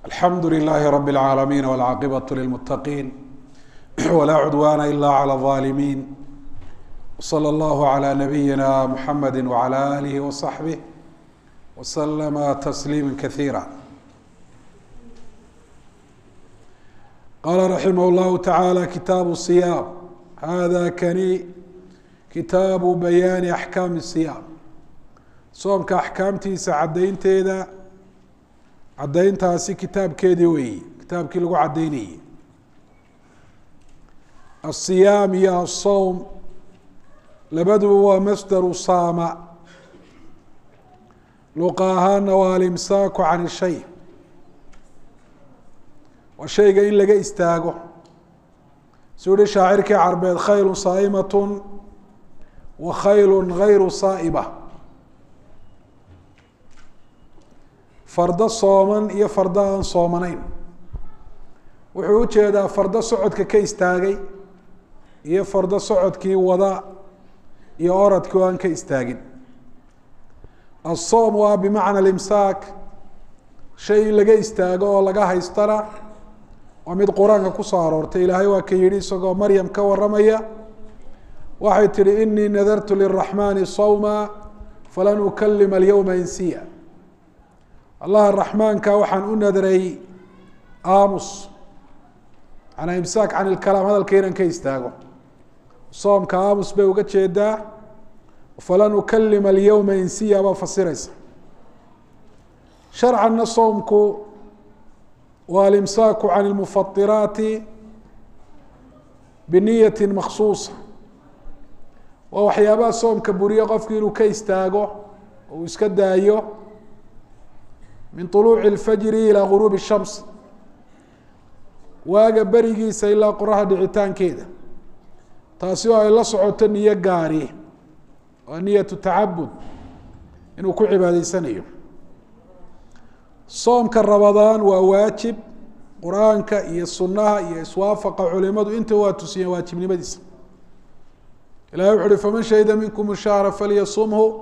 alxamdu لlh rb العaalamiin wاlcaaqibaة lilmutaqiin wlaa cudwana ila عlى الظaalimiin wslى اllah عlى nabiyina mxamedi wعlى alih وصaxbih wslma تsliima kaثiira qala raximah اllahu taعalى kitaabu الصiyaam hada kani kitaabu bayaani axkaami الصiyaam soomka axkaamtiisa caddaynteeda caddayntaasi kitaabkeedii weeye kitaabkii lagu caddaynayey asiyaam iyo asowm labaduba waa masdaru saama luqa ahaana waa alimsaaku can ishay waa shayga in laga istaago suu yihi shaacirkii carbeed khaylu saa'imatun wa khaylu gayru saa'iba fardo sooman iyo fardo aan soomanayn wuxuu ujeedaa fardo socodka ka istaagay iyo fardo socodkii wada iyo oradkii oo aan ka istaagin aلsoom waa bimacna alimsaak shay in laga istaago oo laga haystana waa mid qur-aanka kusoo aroortay ilaahay waa ka yihi isagoo maryam ka waramaya waxay tihi inii nadartu liraxmani sawma falan ukalima alyawma insiya allaha raxmaanka waxaan u nadray aamus manaa imsaak can ilkalaam hadalka inaan ka istaago soomka aamus bay uga jeedaa falan ukalima alyawma insiya baa fasiraysa sharcanna soomku waa alimsaaku can ilmufatiraati biniyati maksuusa waa waxyaabaha soomka buriye qofku inuu ka istaago oo uu iska daayo min طuluuci اlfajri ilaa guruubi الshams waaga berigiisa ilaa qoraxda dhicitaankeeda taasi oo ay la socoto niyo gaari waa niyatu tacabud inuu ku cibaadaysanayo soomka rabadaan waa waajib qur-aanka iyo sunaha iyo iswaafaqa culimadu inta waa tusiyeen waajibnimadiisa ilahi wuxu uhi faman shahida minkum shahra falyasumhu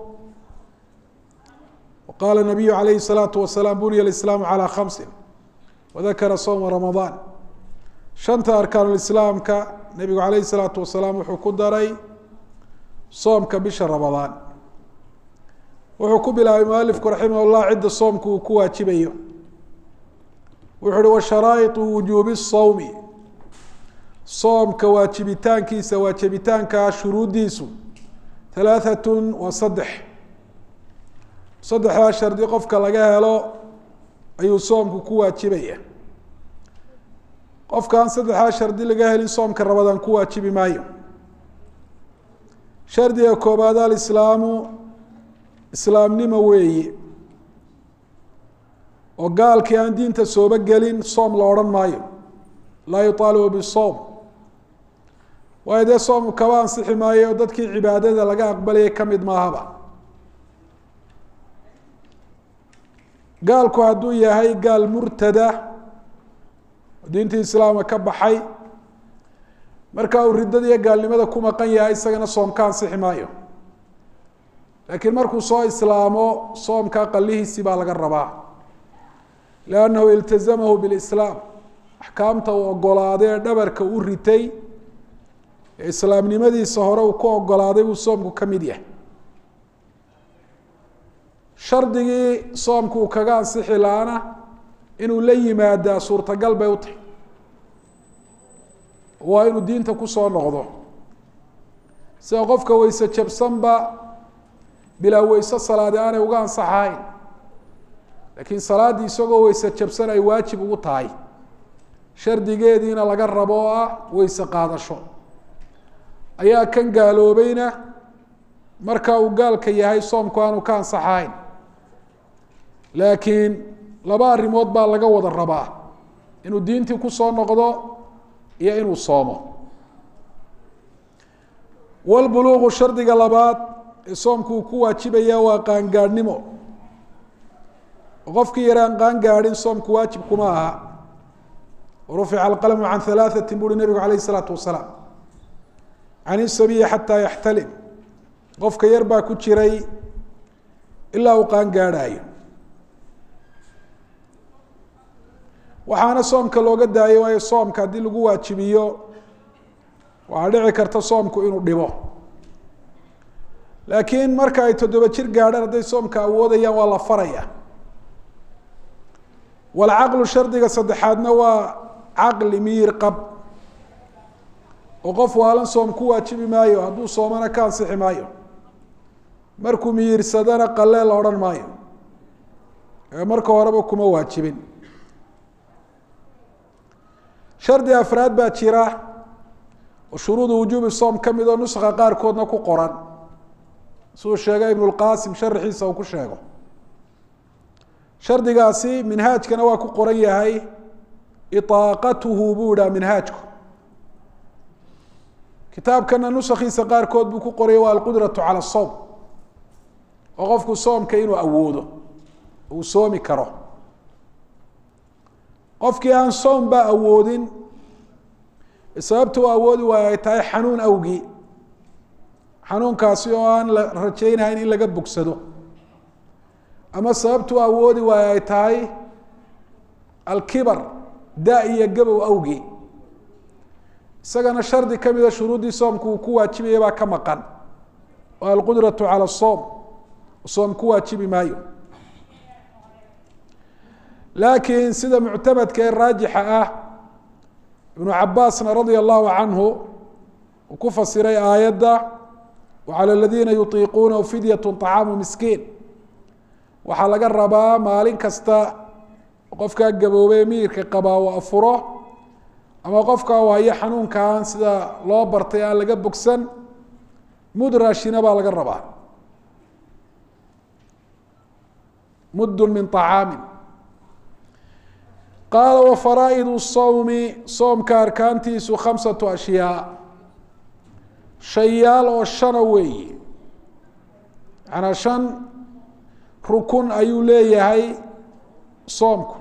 qala nabiyu alayhi الsalaatu wasalaam bunya islaamu calى khamsin wadakara sowma ramadaan shanta arkaan islaamka nebigu alayh الsalaatu wasalaam wuxuu ku daray soomka bisha ramadaan wuxuu ku bilaabay mualifku raximah اllah cidda soomku uu ku waajibayo wuxu uhi washaraa'iطu wujuubi الsowmi soomka waajibitaankiisa waajibitaanka shuruuddiisu halaaثat wa saddex saddexdaa shardi qofka laga helo ayuu soomku ku waajibaya qofkaan saddexdaa shardi laga helin soomka rabadaan ku waajibi maayo shardiga koobaad alislaamu islaamnimo weeye oo gaalkii aan diinta sooba gelin soom la odhan maayo laa yuطaalibu bisowm waayo dee soomku kaba ansixi maayo oo dadkii cibaadada laga aqbalayay kamid maahaba gaalku hadduu yahay gaal murtada oo diintii islaamka ka baxay marka uu riddada iyo gaalnimada ku maqan yahay isagana soom ka ansixi maayo laakiin markuu soo islaamo soomka qalihiisii baa laga rabaa liannahu iltazamahu bilislaam axkaamta uu ogolaaday ee dhabarka u ritay ee islaamnimadiisa hore uu ku ogolaaday buu soomku ka mid yahay shardigii soomku uu kaga ansixi laana inuu la yimaadaa suurtagal bay u tahay waa inuu diinta kusoo noqdo sida qofka weyse jabsanba bilaa weyse salaadi aanay uga ansaxahayn laakiin salaaddii isagoo weyse jabsan ay waajib ugu tahay shardigeediina laga rabo oo ah weyse qaadasho ayaa kan gaaloobayna marka uu gaalka yahay soomku aanu ka ansaxahayn laakiin laba arrimood baa laga wada rabaa inuu diintii kusoo noqdo iyo inuu soomo walbuluuqu shardiga labaad ee soomku uu ku waajibaya waa qaangaadhnimo qofkii yaraan qaangaadhin soomku waajib kuma aha rufica alqalamu can halaaثati buuhi nebigu alayh الsalaatu wasalaam can isabiyi xataa yaxtalim qofka yar baa ku jiray ilaa uu qaan gaadhaayo waxaana soomka looga daayay waayo soomka haddii lagu waajibiyo waxaa dhici karta soomku inuu dhibo laakiin marka ay toddoba jir gaadhaan hadday soomka awoodayaan waa la faraya walcaqlu shardiga saddexaadna waa caqli miyir qab oo qof waalan soom ku waajibi maayo hadduu soomana ka ansixi maayo markuu miyirsadana qalee la odhan maayo ee marka horeba kuma waajibin shardi afraad baa jira oo shuruudu wujuubi soom ka mid oo nuska qaarkoodna ku qoran siduu sheegay ibnu lqaasim sharaxiisa uu ku sheego shardigaasi minhaajkana waa ku qoran yahay iطaaqatuhu buu idhaha minhaajku kitaabkana nusakiisa qaarkood buu ku qoraya waa alqudratu cala الsowm oo qofku soomka inuu awoodo uu soomi karo qofkii aan soom ba awoodin sababta u awoodi waayo ay tahay xanuun awgii xanuunkaasi oo aan la rajaynahayn in laga bogsado ama sababta u awoodi waayo ay tahay alkibar da iyo gabow awgii isagana shardi ka mida shuruuddii soomku uu ku waajibaya baa ka maqan oo alqudratu cala soom soom ku waajibi maayo laakiin sida muctamadka ee raajixa ah ibnu cabaasna radia allahu canhu uu ku fasiray aayadda wacalى aladiina yutiiquunahu fidyat طacaamu miskiin waxaa laga rabaa maalin kasta qofkaa gaboobay miyirka qabaa uu afuro ama qofkaa waayo xanuunkaan sida loo bartay aan laga bogsan mud raashina baa laga rabaa muddun min طacaamin qaala wafaraa'idu sawmi soomka arkaantiisu khamsatu ashyaa shayaal oo shana weeye macanaa shan rukun ayuu leeyahay soomku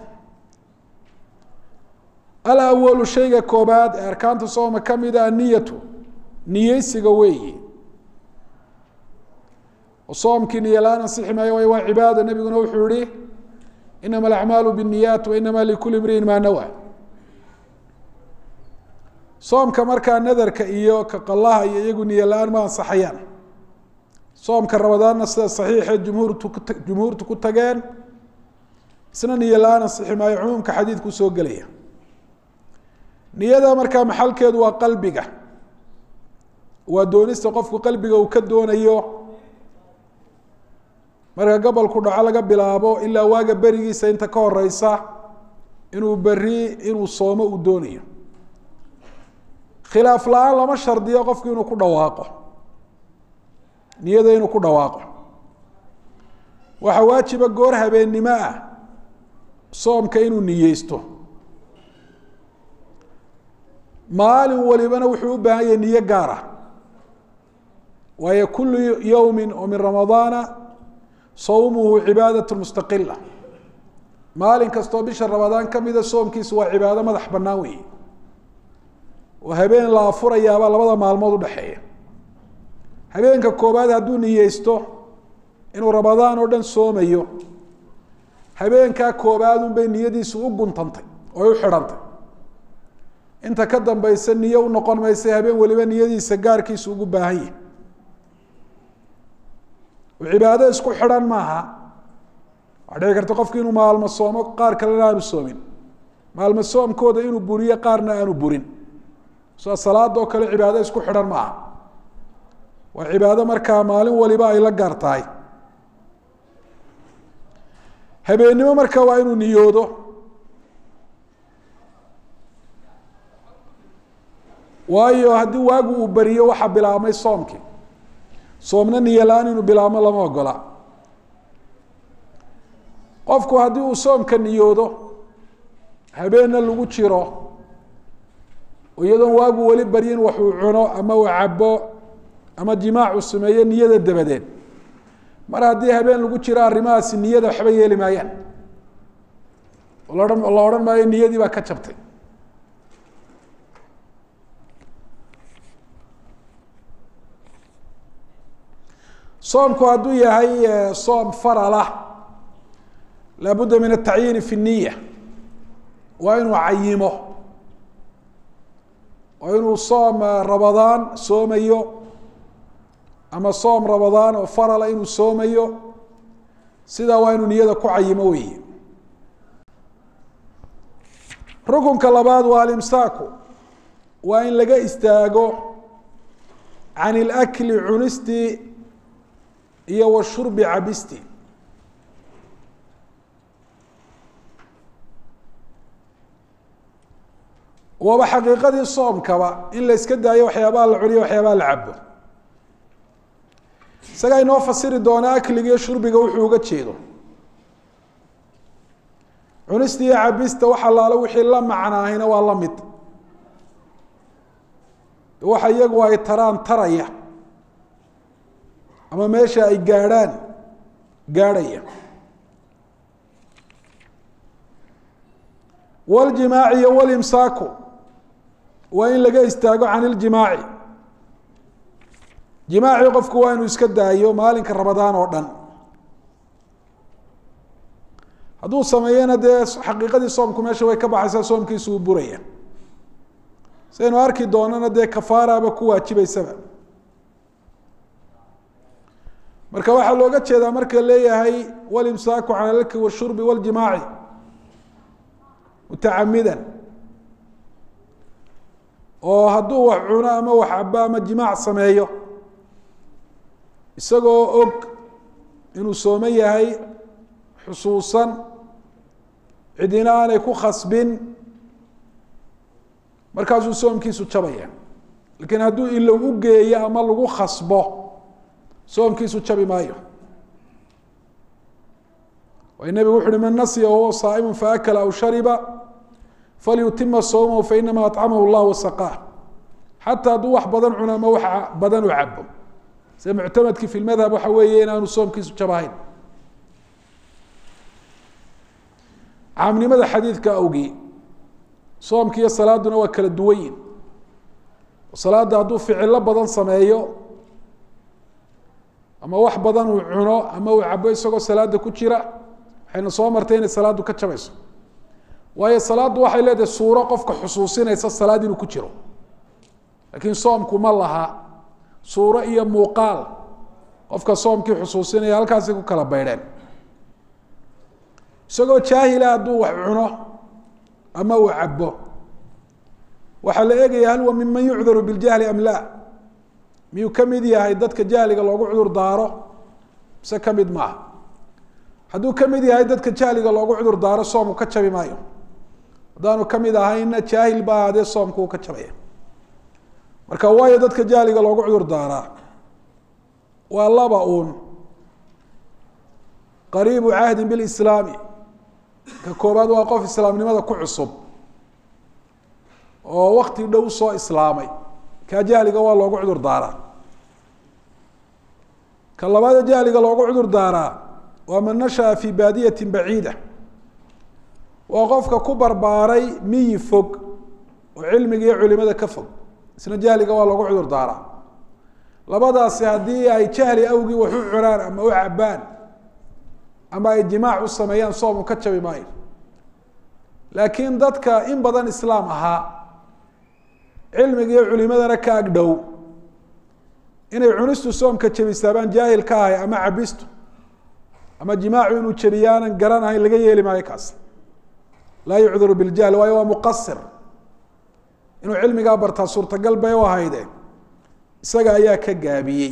alawalu shayga koobaad ee arkaanta sooma ka mida aniyatu niyeysiga weeye soomkii niyo la-aan ansixi maayo waayo waa cibaada nebiguna wuxuu yihi inama alacmaalu biاniyaat wa inama likuli imriin maa nawa soomka markaa nadarka iyo kaqalaha iyo iyagu niyo la-aan ma ansaxayaan soomka ramadaanna sida saxiixe jumhuurtu jumhuurtu ku tageen isna niyo la-aan ansixi maayo cumuumka xadiidku soo gelaya niyada markaa maxalkeedu waa qalbiga waa doonista qofku qalbiga uu ka doonayo marka gobolku dhaco laga bilaabo ilaa waaga berigiisa inta ka horeysa inuu beri inuu soomo uu doonayo khilaaf la-aan lama shardiyo qofku inuu ku dhawaaqo niyada inuu ku dhawaaqo waxaa waajiba goor habeennimo ah soomka inuu niyeysto maalin walibana wuxuu u baahan yahay niyo gaar ah waayo kulu yowmi oo min ramadaana sawmuhu cibaadaة mustaqila maalin kastoo bisha ramadaan kamida soomkiisu waa cibaado madax banaan weeye oo habeen la afurayaabaa labada maalmood udhexeeya habeenka koobaad hadduu niyeysto inuu ramadaan oo dhan soomayo habeenkaa koobaad unbay niyadiisu u guntantay oo u xidhantay inta ka dambaysa niyo u noqon maysa habeen waliba niyadiisa gaarkiisu ugu baahan yahi cibaado isku xidhan maaha waxaa dhici karta qofki inuu maalmo soomo qaar kalena aanu soomin maalmo soomkooda inuu buriyo qaarna aanu burin sida salaadoo kale cibaado isku xidhan maaha waa cibaado markaa maalin waliba ay la gaar tahay habeennimo marka waa inuu niyoodo waayo haddii waagu uu beriyo waxaa bilaabmay soomkii soomna niyo la-aan inuu bilaabmo lama ogola qofku haddii uu soomka niyoodo habeenna lagu jiro iyadoon waagu weli baryin wax uu cuno ama uu cabo ama jimaacu sameeyo niyada dabadeed mar haddii habeen lagu jiro arrimahaasi niyada waxba yeeli maayaan lahan la odhan maayo niyadii baa ka jabtay soomku hadduu yahay soom faralah laabudda min atacyiini fi niya waa inuu cayimo oo inuu soom rabadaan soomayo ama soom rabadaan oo farala inuu soomayo sidaa waa inuu niyada ku cayimo weeye rukunka labaad waa alimsaaku waa in laga istaago can ilakli cunistii iyo washurbi cabisti waaba xaqiiqadii soomkaba in la iska daayo waxyaabaha la cuniyo waxyaabaha la cabo isagaa inoo fasiri doona akliga iyo shurbiga wuxuu uga jeedo cunista iyo cabista wax allaalo wixii la macnaahina waa la mid waxa iyagu ay taraan taraya ama meesha ay gaadhaan gaadhaya waljimaaci iyo walimsaaku waa in laga istaago can iljimaaci jimaaci qofku waa inuu iska daayo maalinka rabadaan oo dhan hadduu sameeyena dee xaqiiqadii soomku meesha way ka baxaysaa soomkiisu uu buraya saynu arki doonana dee kafaaraba ku waajibaysaba marka waxaa looga jeedaa marka leeyahay walimsaaku can alki washurbi waljimaaci mutacamidan oo hadduu wax cuno ama wax cabo ama jimaac sameeyo isagoo og inuu sooman yahay xusuusan cidina aanay ku khasbin markaasuu soomkiisu jabaya lakiin hadduu ilow u geeyo ama lagu khasbo soomkiisu jabi maayo way nebigu wuxu uhi man nasiya wahuwa saa'imu faakala aw shariba falyutima sawmahu fainama acamahu llah wasaqaah xataa hadduu wax badan cuno ama wax badan u cabo sida muctamadkii fi lmadhab waxa weeye inaanu soomkiisu jabahayn caamnimada xadiidka awgii soomki iyo salaaduna waa kala duwan yihin salaada hadduu ficilo badan sameeyo ama wax badan uu cuno ama uu cabo isagoo salaada ku jira waxayna soo martay inay salaaddu ka jabayso waayo salaaddu waxay leedahay suuro qofka xusuusinaysa salaad inuu ku jiro laakiin soomku ma laha suuro iyo muuqaal qofka soomkii xusuusinaya halkaasay ku kala baydheen isagoo jaahila hadduu wax cuno ama uu cabo waxaa la eegaya hal wa minman yucdaru biljahli am la miyuu ka mid yahay dadka jahliga loogu cudur daaro mise ka mid maaha hadduu ka mid yahay dadka jahliga loogu cudur daaro soomku ka jabi maayo haddaanu ka mid ahayna jaahil ba ahaadee soomku uu ka jabaya marka waayo dadka jahliga loogu cudur daaraa waa laba uun qariibu cahdin bilislaami ka koobaad waa qof islaamnimada ku cusub oo wakti dhow soo islaamay kaa jahliga waa loogu cudur daaraa ka labaada jahliga loogu cudur daaraa waa man nashaa fi baadiyati baciida waa qofka ku barbaaray miyi fog oo cilmiga iyo culimada ka fog isna jahliga waa loogu cudur daaraa labadaasi haddii ay jahli awgii wax u cunaan ama u cabaan ama ay jimaac u sameeyaan soomu ka jabi maayo laakiin dadka in badan islaam ahaa cilmiga iyo culimadana ka agdhow inay cunistu soomka jabisaabaan jaahil ka ahay ama cabistu ama jimaacu inuu jabiyaanan garanahayn laga yeeli maayo kaas laa yucdaru biljahl waayo waa muqasir inuu cilmigaa bartaa suurtagal bay u ahayde isaga ayaa ka gaabiyey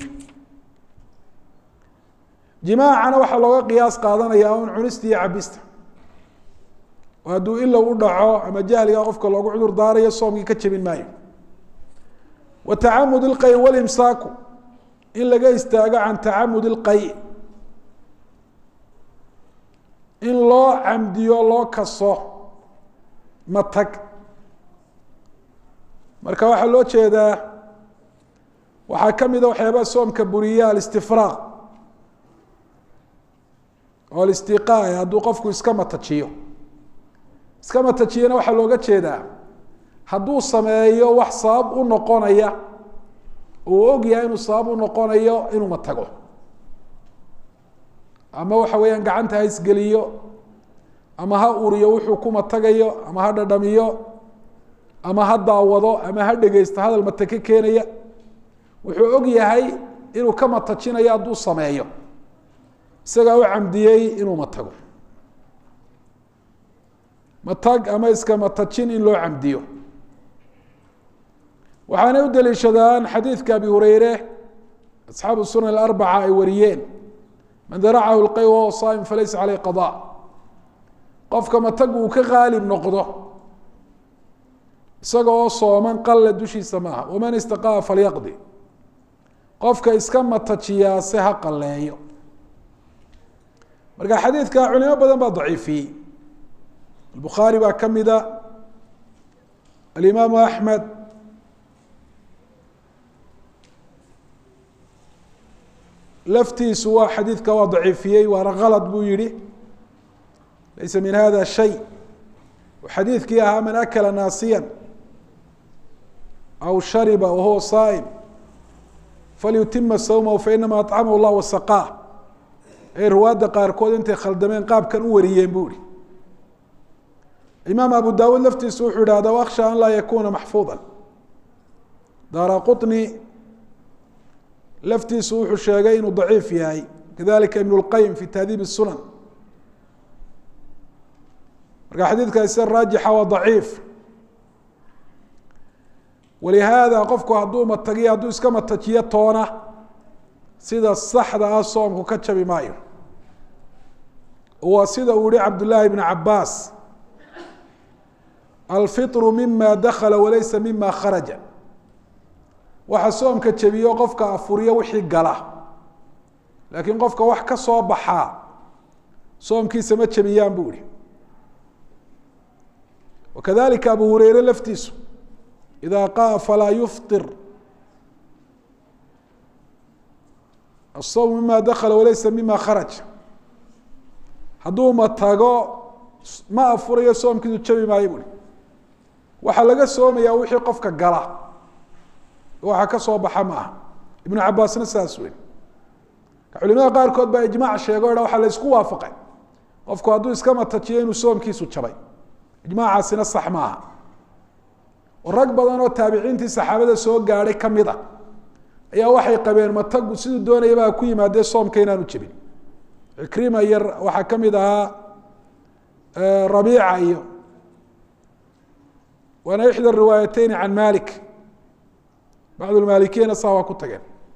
jimaacana waxaa looga qiyaas qaadanaya un cunista iyo cabista oo hadduu ilow u dhaco ama jahliga qofka loogu cudur daarayo soomkii ka jebin maayo wa tacamud ilqay walimsaaku in laga istaago can tacamud ilqay in loo camdiyo loo kaso matag marka waxaa loo jeedaa waxaa ka mida waxyaabaha soomka buriya alistifraaq oo alistiqaa hadduu qofku iska matajiyo iska matajiyana waxaa looga jeedaa hadduu sameeyo wax sabab u noqonaya uu og yahay inuu sabab u noqonayo inuu matago ama waxa weeyaan gacanta ha isgeliyo ama ha uriyo wuxuu ku matagayo ama ha dhadhamiyo ama ha daawado ama ha dhegeysto hadal mate ka keenaya wuxuu og yahay inuu ka matajinayo hadduu sameeyo isagaa u camdiyey inuu matago matag ama iska matajin in loo camdiyo waxaanay u daliishadaan xadiidka abi hureyre asxaabu sunan aarbaca ay wariyeen man daracahu lqay wahuwa saa'im falaysa caleyh qada qofka matag uu ka qaalib noqdo isaga oo sooman qalle dushiisa maaha waman istaqaa falyaqdi qofka iska matajiyaa se ha qalleeyo marka xadiidka culimo badan baa daciifiyey albukhaari baa ka mida alimaamu axmed laftiisu waa xadiidka waa daciifiyey waana kalad buu yihi laysa min hada shay xadiidkii ahaa man akala naasiya aw shariba wahuwa saa'im falyutima sawmahu fainama acamahu llah wasaqaa ay riwaadda qaarkood intay khaldameen qaabkan u wariyeen buu ihi imaam abu dawuud laftiisu wuxuu ihahda aksha an laa yakuna maxfuuda daara quطni laftiisu wuxuu sheegay inuu daciif yahay kadalika ibn اlqayim fi tahdiib الsunan marka xadiidkaasi sida raajixa waa daciif walihaada qofku hadduu matagiyo hadduu iska matajiyo toona sida saxda ah soomku ka jabi maayo waa sida uu yihi cabdullaahi bn cabaas alfiطru mima dakala walaysa mima kharaja waxa soomka jebiyo qofka afuriyo wixii gala laakiin qofka wax ka soo baxaa soomkiisa ma jebiyaan buu ihi wakadalika abu hureyre laftiisu ida qaa falaa yufطir الsawm mima dakla walaysa mima kharaj hadduu matago ma afurayo soomkiisu jabi maayo bui waxaa laga soomaya wixii qofka gala waxa ka soo baxa ma aha ibnu cabaasna saas wey culimada qaarkood baa ijmac sheego o waxa la isku waafaqay qofku hadduu iska matajiyo inuu soomkiisu jabay ijmaacaasina sax ma aha oo rag badan oo taabiciintii saxaabada soo gaadhay kamid a ayaa waxay qabeen matagu siduu doonayaba ha ku yimaadee soomka inaanu jebin cikrima iyo waxaa kamid ahaa rabiica iyo waana ixdى riwaayateyni can malik bacd lmalikiyana saa waa ku tageen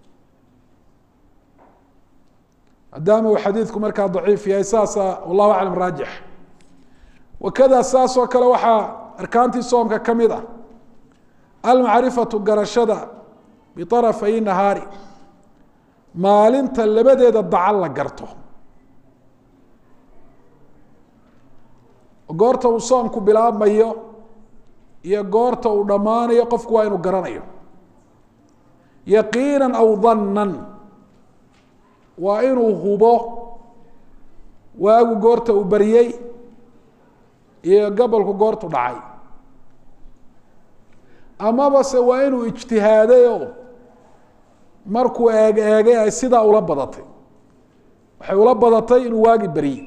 maadaama uu xadiidku markaa daciif yahay saasa wallahu aclam raajix wakada saas oo kale waxaa arkaantii soomka ka mid ah almacrifatu garashada biarafay nahaari maalinta labadeeda dacal la garto goorta uu soomku bilaabmayo iyo goorta uu dhammaanayo qofku waa inuu garanayo yaqiina aw dannan waa inuu hubo waagu goorta uu baryey iyo gabolku goortu dhacay amaba se waa inuu ijtihaaday markuu eeg eegay ay sidaa ula badatay waxay ula badatay inuu waagi baryey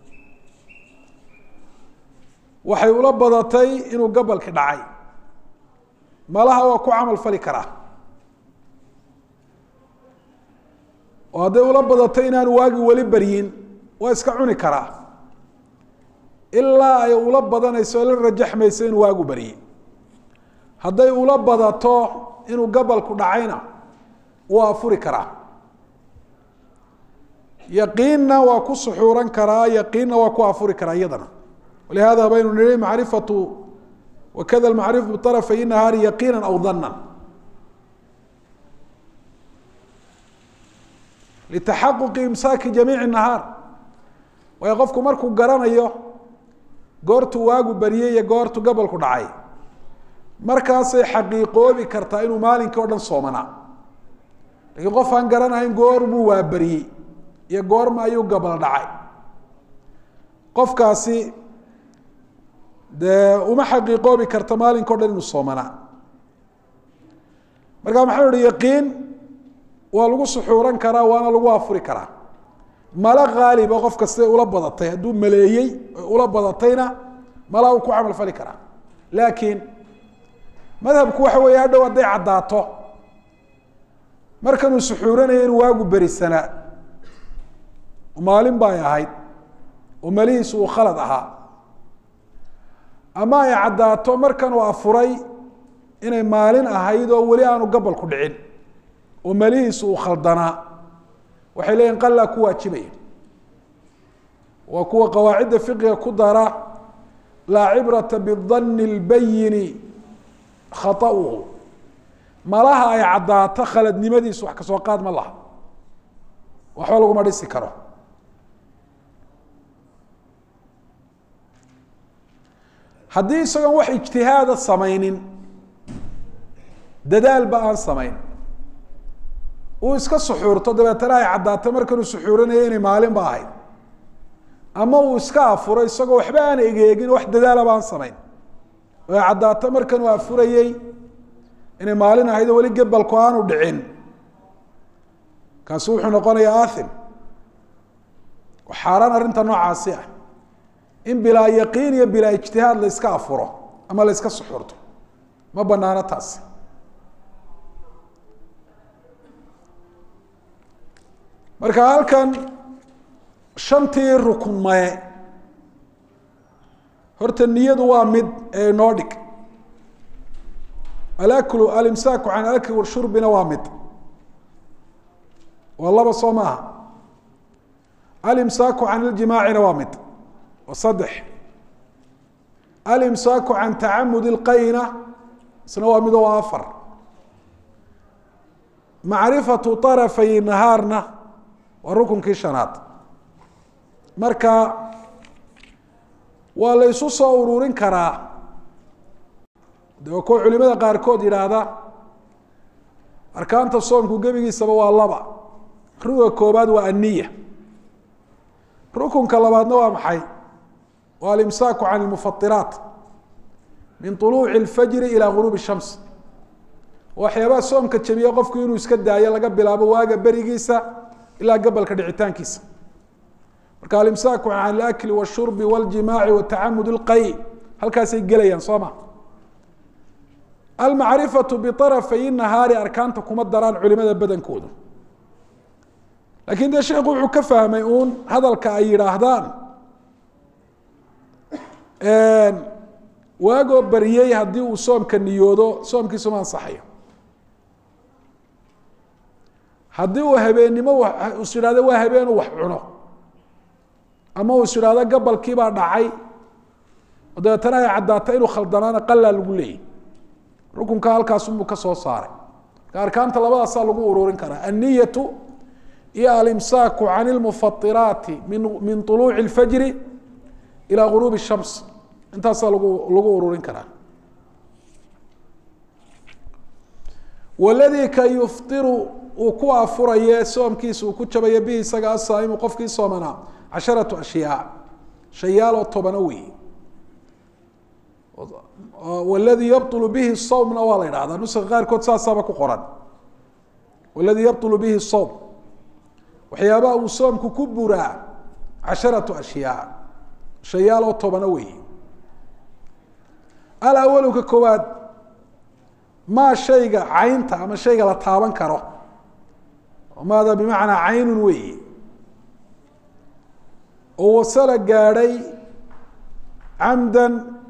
waxay ula badatay inuu gabalki dhacay malaha waa ku camal fali karaa oo hadday ula badatay inaanu waagi weli baryin waa iska cuni karaa ilaa ay ula badanayso o la rajaxmayso inuu waagu baryey hadday ula badato inuu gabalku dhacayna waa afuri karaa yaqiinna waa ku suxuuran karaa yaqiinna waa ku afuri karaa iyadana walihada baynu nihi macrifatu wakada macrifu biarafay nahaari yaqiina aw dana litaxaquqi imsaaki jamiici nahaar waayo qofku markuu garanayo goortuu waagu baryey iyo goortu gabolku dhacay markaasay xaqiiqoobi kartaa inuu maalinkii o dhan soomanaa lakiin qof aan garanahayn goormuu waa baryey iyo goorma ayuu gabal dhacay qofkaasi dee uma xaqiiqoobi karta maalinka o dhan inuu soomanaa marka maxau ihi yaqiin waa lagu suxuuran karaa waana lagu afuri karaa malo haaliba qofka siday ula badatay hadduu maleeyey ula badatayna malaa uu ku camal fali karaa laakiin madhabku waxa weeye hadhow hadday caddaato markanuu suxuuranayo inuu waagu berisanaa maalin bay ahayd oo malihiisu uu khalad ahaa ama ay caddaato markan uu afuray inay maalin ahayd oo weli aanu gabalku dhicin oo malihiisu uu khaldanaa waxay leeyihin qalaa ku waajibaya waa kuwa qawaacidda fiqiga ku dara laa cibrata bidanni اlbayini khaطa'uhu malaha ay caddaato khaladnimadiisu wax kasoo qaad ma laha waxba laguma dhisi karo haddii isagoon wax ijtihaada samaynin dadaalba aan samayn uu iska suxuurto dabeetana ay caddaato markanuu suxuuranaya inay maalin ba ahayd ama uu iska afuro isagoo waxba aan egeegin wax dadaalaba aan samayn oo ay caddaato markanuu afurayey inay maalin ahayd oo weli gebalku aanu dhicin kaasi wuxuu noqonayaa athim xaaraan arrinta noocaasi ah in bilaa yaqiin iyo bilaa ijtihaad la iska afuro ama la iska suxurto ma banaano taasi marka halkan shantii rukun maye horta niyadu waa mid ee inoo dhig alaklu alimsaaku can alakli washurbina waa mid waa laba soo maaha alimsaaku can iljimaacina waa mid waa saddex alimsaaku can tacamud ilqayna isna waa mid oo waa afar macrifatu طarafay nahaarna waa rukunkii shanaad marka waa la isu soo ururin karaa de waa kuwa culimada qaarkood yidhaahda arkaanta soomku gebigiisaba waa laba ruga koobaad waa aniya rukunka labaadna waa maxay waa alimsaaku can lmufatiraat min طuluuci اlfajri ilى guruub الshams waxyaabaha soomka jabiya qofku inuu iska daayo laga bilaabo waaga berigiisa ilaa gabalka dhicitaankiisa marka alimsaaku can alakli washurbi wاljimaaci watacamud اlqay halkaasay gelayaan soo ma almacrifatu biطarafay nahaari arkaanta kuma daraan culimada badankoodu lakin dee sheekhu wuxuu ka fahmay uun hadalka ay yidhaahdaan waagoo bariyey haddii uu soomka niyoodo soomkiisuma ansaxayo haddii uu habeennimo is yidhahdo waa habeenuu wax cuno ama uu is yidhahdo gabalkiibaa dhacay oo dabeetana ay caddaata inuu khaldanaana qalaa lagu leeyay rukunka halkaasunbuu ka soo saaray marka arkaanta labadaasaa lagu ururin karaa anniyatu iyo alimsaaku can ilmufatiraati min min طuluuci اlfajri ilى guruubi الshams intaasaa lagu lagu ururin karaa waladii ka yuftiru uu ku afuraye soomkiisa uu ku jabayo bihi isaga asaa'imu qofkii soomanaa casharatu ashyaa shayaaloo tobano wey waladii yabطulu bihi sawmna waa la idhahdaa nuska qaarkood saasaaba ku qoran waladii yabطulu bihi sawm waxyaabaha uu soomku ku buraa casharatu ashyaa shayaal oo tobano wey alawalu ka koowaad maa shayga caynta ama shayga la taaban karo maada bimacnaa caynun weyi oo wasala gaadhay camdan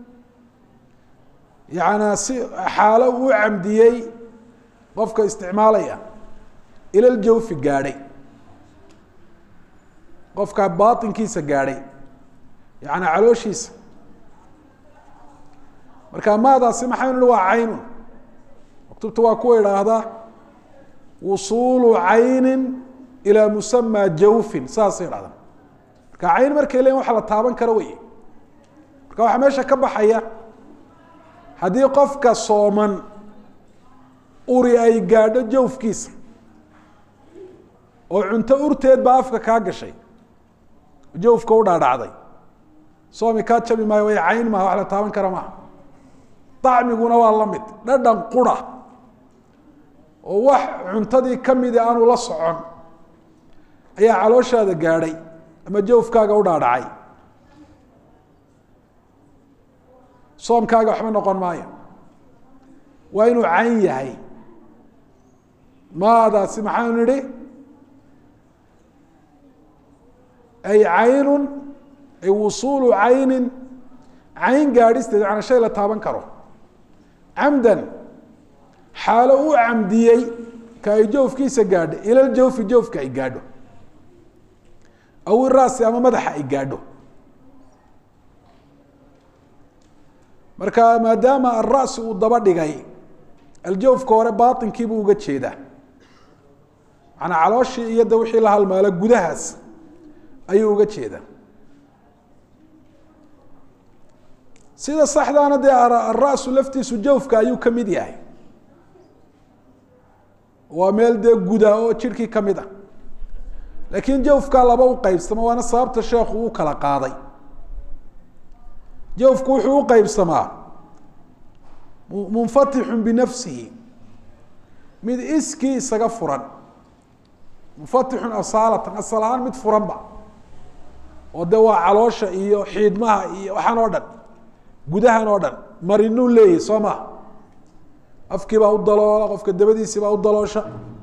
yaana si xaalo uu camdiyey qofka isticmaalaya ila ljawfi gaadhay qofka baatinkiisa gaadhay yaani calooshiisa marka maadaasi maxaynu nihi waa caynun maktubta waa kuwa idhaahda wusuulu caynin ilaa musamaa jawfin saasay idhahdaan marka cayn markay leeyiin waxa la taaban karo wey marka waxaa meesha ka baxaya haddii qofka sooman uri ay gaadho jawfkiisa oo cunto urteed baa afka kaa gashay jawfka u dhaadhacday soomi kaa jabi maayo way cayn maha wax la taaban kara maaha dacmiguna waa la mid dhadhan qura oo wax cuntadii kamidi aanu la socon ayaa calooshaada gaadhay ama jawfkaaga u dhaadhacay soomkaaga waxba noqon maayo waa inuu cayn yahay maadaasi maxaanu nidhi ay caynun ay wusuulu caynin cayn gaadhisteed macnaa shay la taaban karo camdan xaalo u camdiyey ka ay jawfkiisa gaadho ilal jawfi jawfka ay gaadho aw iraasi ama madaxa ay gaadho marka maadaama alra'si uu daba dhigay aljawfka hore baatinkiibuu uga jeedaa manaa calooshii iyo de wixii la halmaalo gudahaas ayuu uga jeedaa sida saxdaana dee alra'su laftiisu jawfka ayuu ka mid yahay waa meel dee guda oo jirhkii ka mid ah laakiin jawfkaa laba u qeybsamo waana sababta sheekhu uu kala qaaday jawfku wuxuu u qeybsamaa munfatixun binafsihi mid iskii isaga furan munfatixun asaalatan asal ahaan mid furanba oo de waa caloosha iyo xiidmaha iyo waxaan oo dhan gudahan oo dhan marinuu leeyahy soo maha afkii baa u daloola qofka dabadiisii baa u daloosha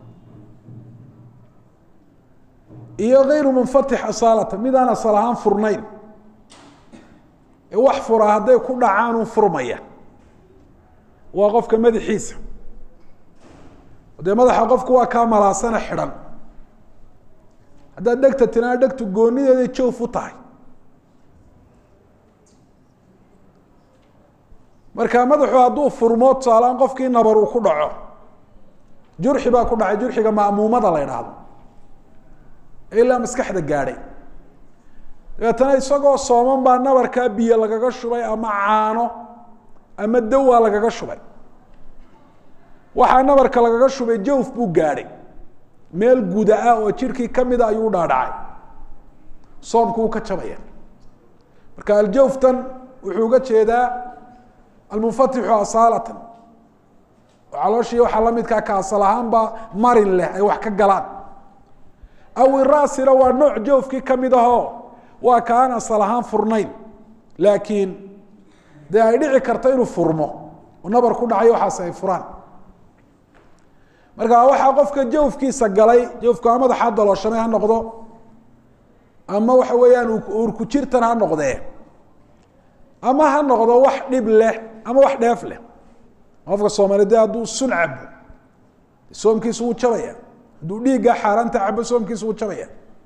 iyo gayru munfatix asaalatan midaan asal ahaan furnayn ee wax fura hadday ku dhacaanun furmaya waa qofka madaxiisa dee madaxa qofku waa kaa malaasana xidhan haddaad dhegta tinaa dhegtu goonideeday jawf u tahay marka madaxu hadduu furmo tusaalaan qofkii nabar uu ku dhaco jurxi baa ku dhacay jurxiga ma'muumada la idhaahdo ilaa maskaxda gaadhay dabeetana isagoo sooman baa nabarkaa biyo lagaga shubay ama caano ama dawaa lagaga shubay waxaa nabarka lagaga shubay jawf buu gaadhay meel guda ah oo jirhkii kamida ayuu dhaadhacay soomku uu ka jabaya marka aljawftan wuxuu uga jeedaa almunfatixu asaalatan oo calooshii waxaa lamidkaa ka asal ahaanba marin leh ay wax ka galaan aw iraasina waa nooc jawfkii kamid ahoo waa ka aan asal ahaan furnayn laakiin dee ay dhici karto inuu furmo oo nabar ku dhacay waxaas ay furaan marka waxaa qofka jawfkiisa galay jawfku ama madaxaa dalooshamay ha noqdo ama waxa weeyaan uurku jirtan ha noqdee ama ha noqdo wax dhib leh ama wax dheef leh qofka soomaali de hadduu sun cabo soomkiisu wuu jabaya hadduu dhiigga xaaraanta cabo soomkiisu wuu jabaya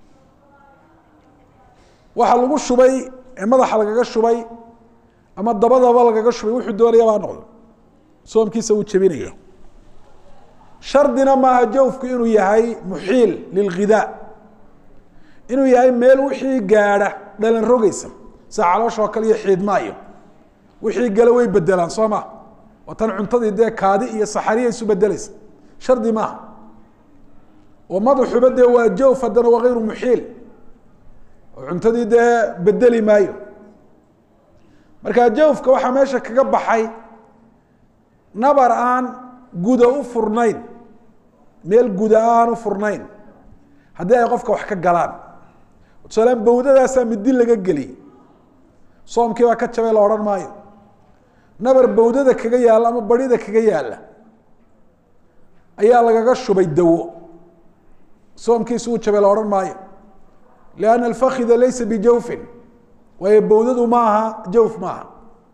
waxa lagu shubay ee madaxa lagaga shubay ama dabadaba lagaga shubay wuxuu doonaya baa noqdo soomkiisa wuu jebinaya shardina maaha jawfku inuu yahay muxiil lilghidaa inuu yahay meel wixii gaadha dhalan rogeysa sida caloosha oo kale iyo xiidmaayo wixii gale way bedelaan soo ma waa tan cuntadii dee kaadi iyo saxariya isu bedeleysa shardi maaha oo madaxuba dee waa jawf haddana waa gayru muxiil oo cuntadii dee bedeli maayo marka jawfka waxaa meesha kaga baxay nabar aan guda u furnayn meel guda aan u furnayn haddii ay qofka wax ka galaan tusaalaan bawdadaasaa midi laga geliyey soomkii baa ka jabay la odhan maayo nabar bawdada kaga yaalla ama barida kaga yaalla ayaa lagaga shubay dawo soomkiisu uu jabay la odhan maayo lianna alfakida laysa bijawfin waayo bawdadu ma aha jawf maaha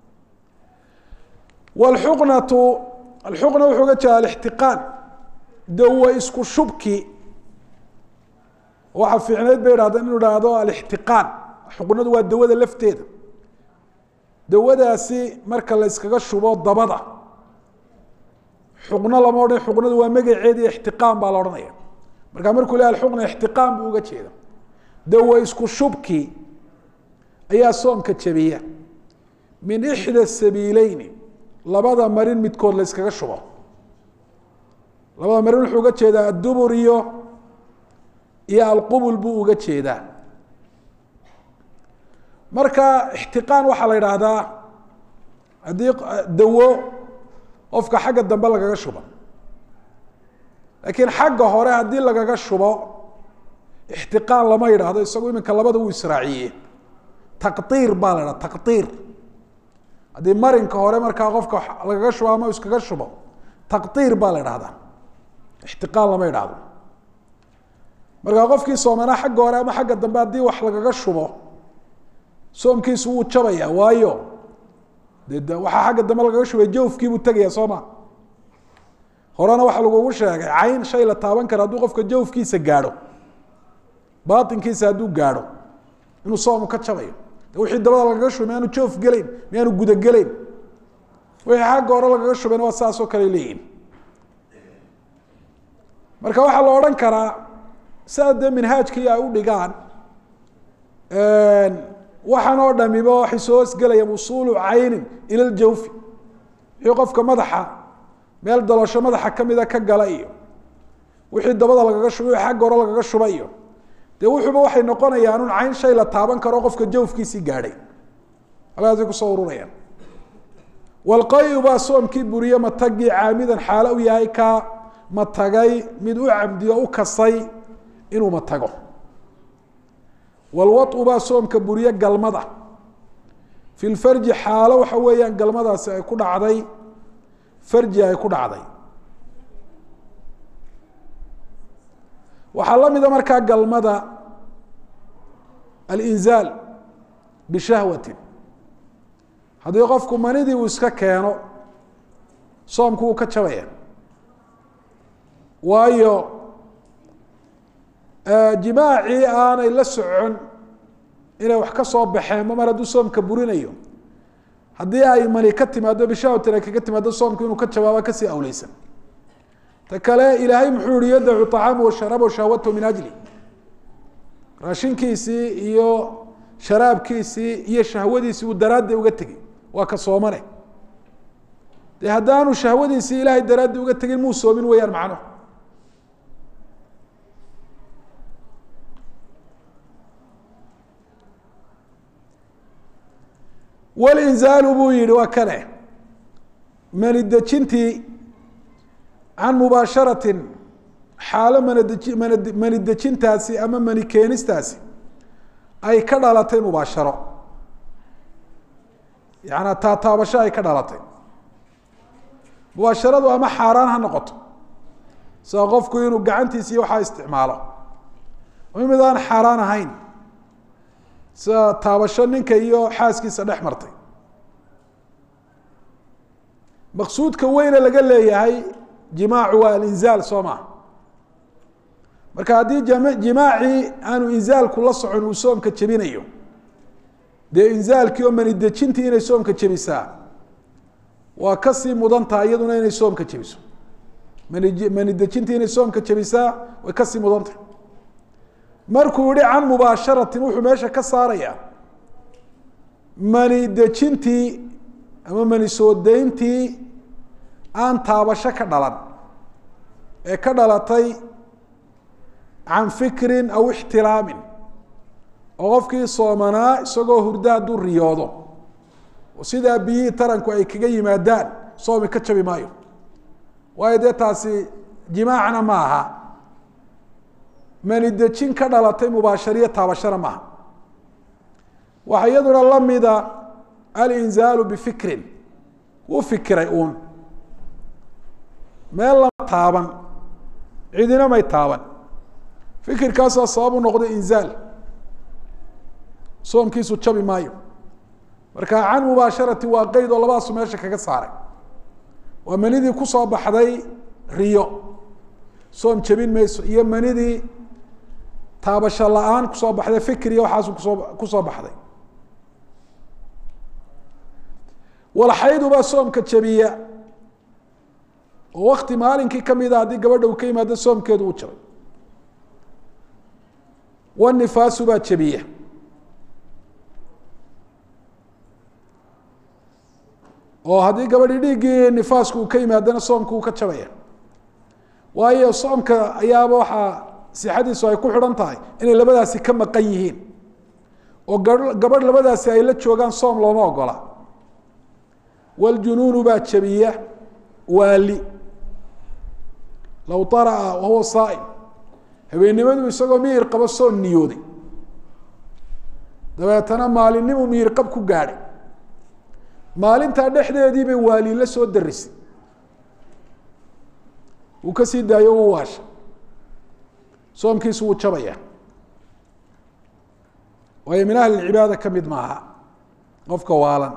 wlxuqnatu alxuqna wuxuu ga jeeda alixtiqaan dawa isku shubki waxa fiicneyd bay idhahdeen inuu ihahdo alixtiqaan xuqnadu waa dawada lafteeda dawadaasi marka la yskaga shubo dabada xuqno lama odhan xuqnadu waa magaceedi ixtiqaan baa la odhanaya marka markuu leh alxuqna ixtiqaan buu uga jeeda dawa isku shubki ayaa soomka jabiya min ixda sabiileyni labada marin midkood la yskaga shubo labada marin wuxuu uga jeedaa addubur iyo iyo alqubul buu uga jeedaa marka ixtiqaan waxaa la yidhaahdaa haddii dawo qofka xagga dambe lagaga shubo laakiin xagga hore haddii lagaga shubo ixtiqaan lama yidhaahdo isagu iminka labada wuu israaciye taqdiir baa la idhaha taqdiir haddii marinka hore markaa qofka lagaga shubo ama iskaga shubo taqdiir baa la idhahdaa ixtiqaan lama yidhaahdo markaa qofkii soomanaa xagga hore ama xagga dambe haddii wax lagaga shubo soomkiisu wuu jabaya waayo de de waxaa xagga dambe lagaga shubay jawfkiibuu tegaya soo ma horena waxaa lagugu sheegay cayn shay la taaban kara hadduu qofka jawfkiisa gaadho baatinkiisa hadduu gaadho inuu soomu ka jabayo de wixii dabada lagaga shubay miyaanu joof gelayn miyaanu gudagelayn wixii xagga hore lagaga shubayna waa saasoo kale leeyihin marka waxaa la odhan karaa sidaa dee minhaajkii ay u dhigaan waxaan oo dhamiba waxay soo hosgelaya usuulu caynin ila ljawfi wixii qofka madaxa meel dalosho madaxa kamida ka gala iyo wixii dabada lagaga shubay wixii xagga hore lagaga shuba iyo dee wuxuuba waxay noqonayaan un cayn shay la taaban karo qofka jawfkiisii gaadhay halkaasay kusoo ururayaan walqayu baa soomkii buriye matagii caamidan xaalo u yahay ka matagay mid u cabdiyo u kasay inuu matago walwau baa soomka buriye galmada fi lfarji xaalo waxa weeyaan galmadaasi ay ku dhacday farji ay ku dhacday waxaa la mida markaa galmada alinzaal bishahwatin haddii qofku manidii uu iska keeno soomku wuu ka jabaya waayo jimaacii aanay la socon inay wax ka soo baxeen ma mar hadduu soomka burinayo haddii ay mani ka timaado bishahwatin ay kaga timaado soomku inuu ka jawaaba kasii awleysan ta kale ilaahay muxuu yihi yadacu طacaamu washaraabu shahwatahu min ajli raashinkiisii iyo sharaabkiisii iyo shahwadiisii uu daraaddi uga tegey waa ka soomane dee haddaanu shahwadiisii ilaahay daraaddi uga tegin muu soomin weyaan macnuhu walinzaalu buu yihi waa kane mani dejintii can mubaasharatin xaalo mandeji man mani dejintaasi ama mani keenistaasi ay ka dhalatay mubaasharo yaana taataabasho ay ka dhalatay mubaasharadu ama xaaraan ha noqoto sida qofku inuu gacantiisa iyo waxaa isticmaalo ama mid aan xaaraan ahayn sida taabasho ninka iyo xaaskiisa dhex martay maqsuudka weyne laga leeyahay jimaacu waa alinzaal soo maha marka haddii jimaacii aanu inzaalku la socon uu soomka jebinayo dee inzaalkii oo mani dejintii inay soomka jebisaa waa kasii mudan tahay iyaduna inay soomka jebiso mani mani dejintii inay soomka jebisaa way kasii mudan tahay markuu yihi can mubaasharatin wuxuu meesha ka saarayaa mani dejintii ama mani soo dayntii aan taabasho ka dhalan ee ka dhalatay can fikrin aw ixtilaamin oo qofkii soomanaa isagoo hurda hadduu riyoodo oo sidaa biyihii taranku ay kaga yimaadaan soomi ka jabi maayo waayo dee taasi jimaacna ma aha mani dejin ka dhalatay mubaashariyo taabashana maaha waxaa iyaduna lamida alinzaalu bifikrin wuu fikiray uun meel lama taaban cidina may taaban fikirkaasaa sabab u noqday inzaal soomkiisu jabi maayo marka can mubaasharati waa qeyd oo labadaasu meesha kaga saaray waa manidii kusoo baxday riyo soom jebin mayso iyo manidii taabasho la-aan kusoo baxday fikir iyo waxaasu kusoo kusoo baxday walxaydubaa soomka jebiya oo wakti maalinkii kamida haddii gabadha uu ka yimaado soomkeedu uu jabay wanifaasu baa jebiya oo haddii gabadhii dhiiggii nifaasku uu ka yimaadona soomku uu ka jabaya waayo soomka ayaaba waxaa sixadiisu ay ku xidhan tahay inay labadaasi ka maqan yihiin oo gabadh labadaasi ay la joogaan soom looma ogola wljunuunu baa jebiya waali low طarأa wahuwa saa'im habeennimadu isagoo miyir qabo soon niyooday dabeetana maalinnimu miyir qab ku gaadhay maalintaa dhexdeedii bay waaliila soo darisay wuu ka sii daayo u waasha soomkiisu wuu jabaya waayo min ahli cibaada ka mid maaha qofka waalan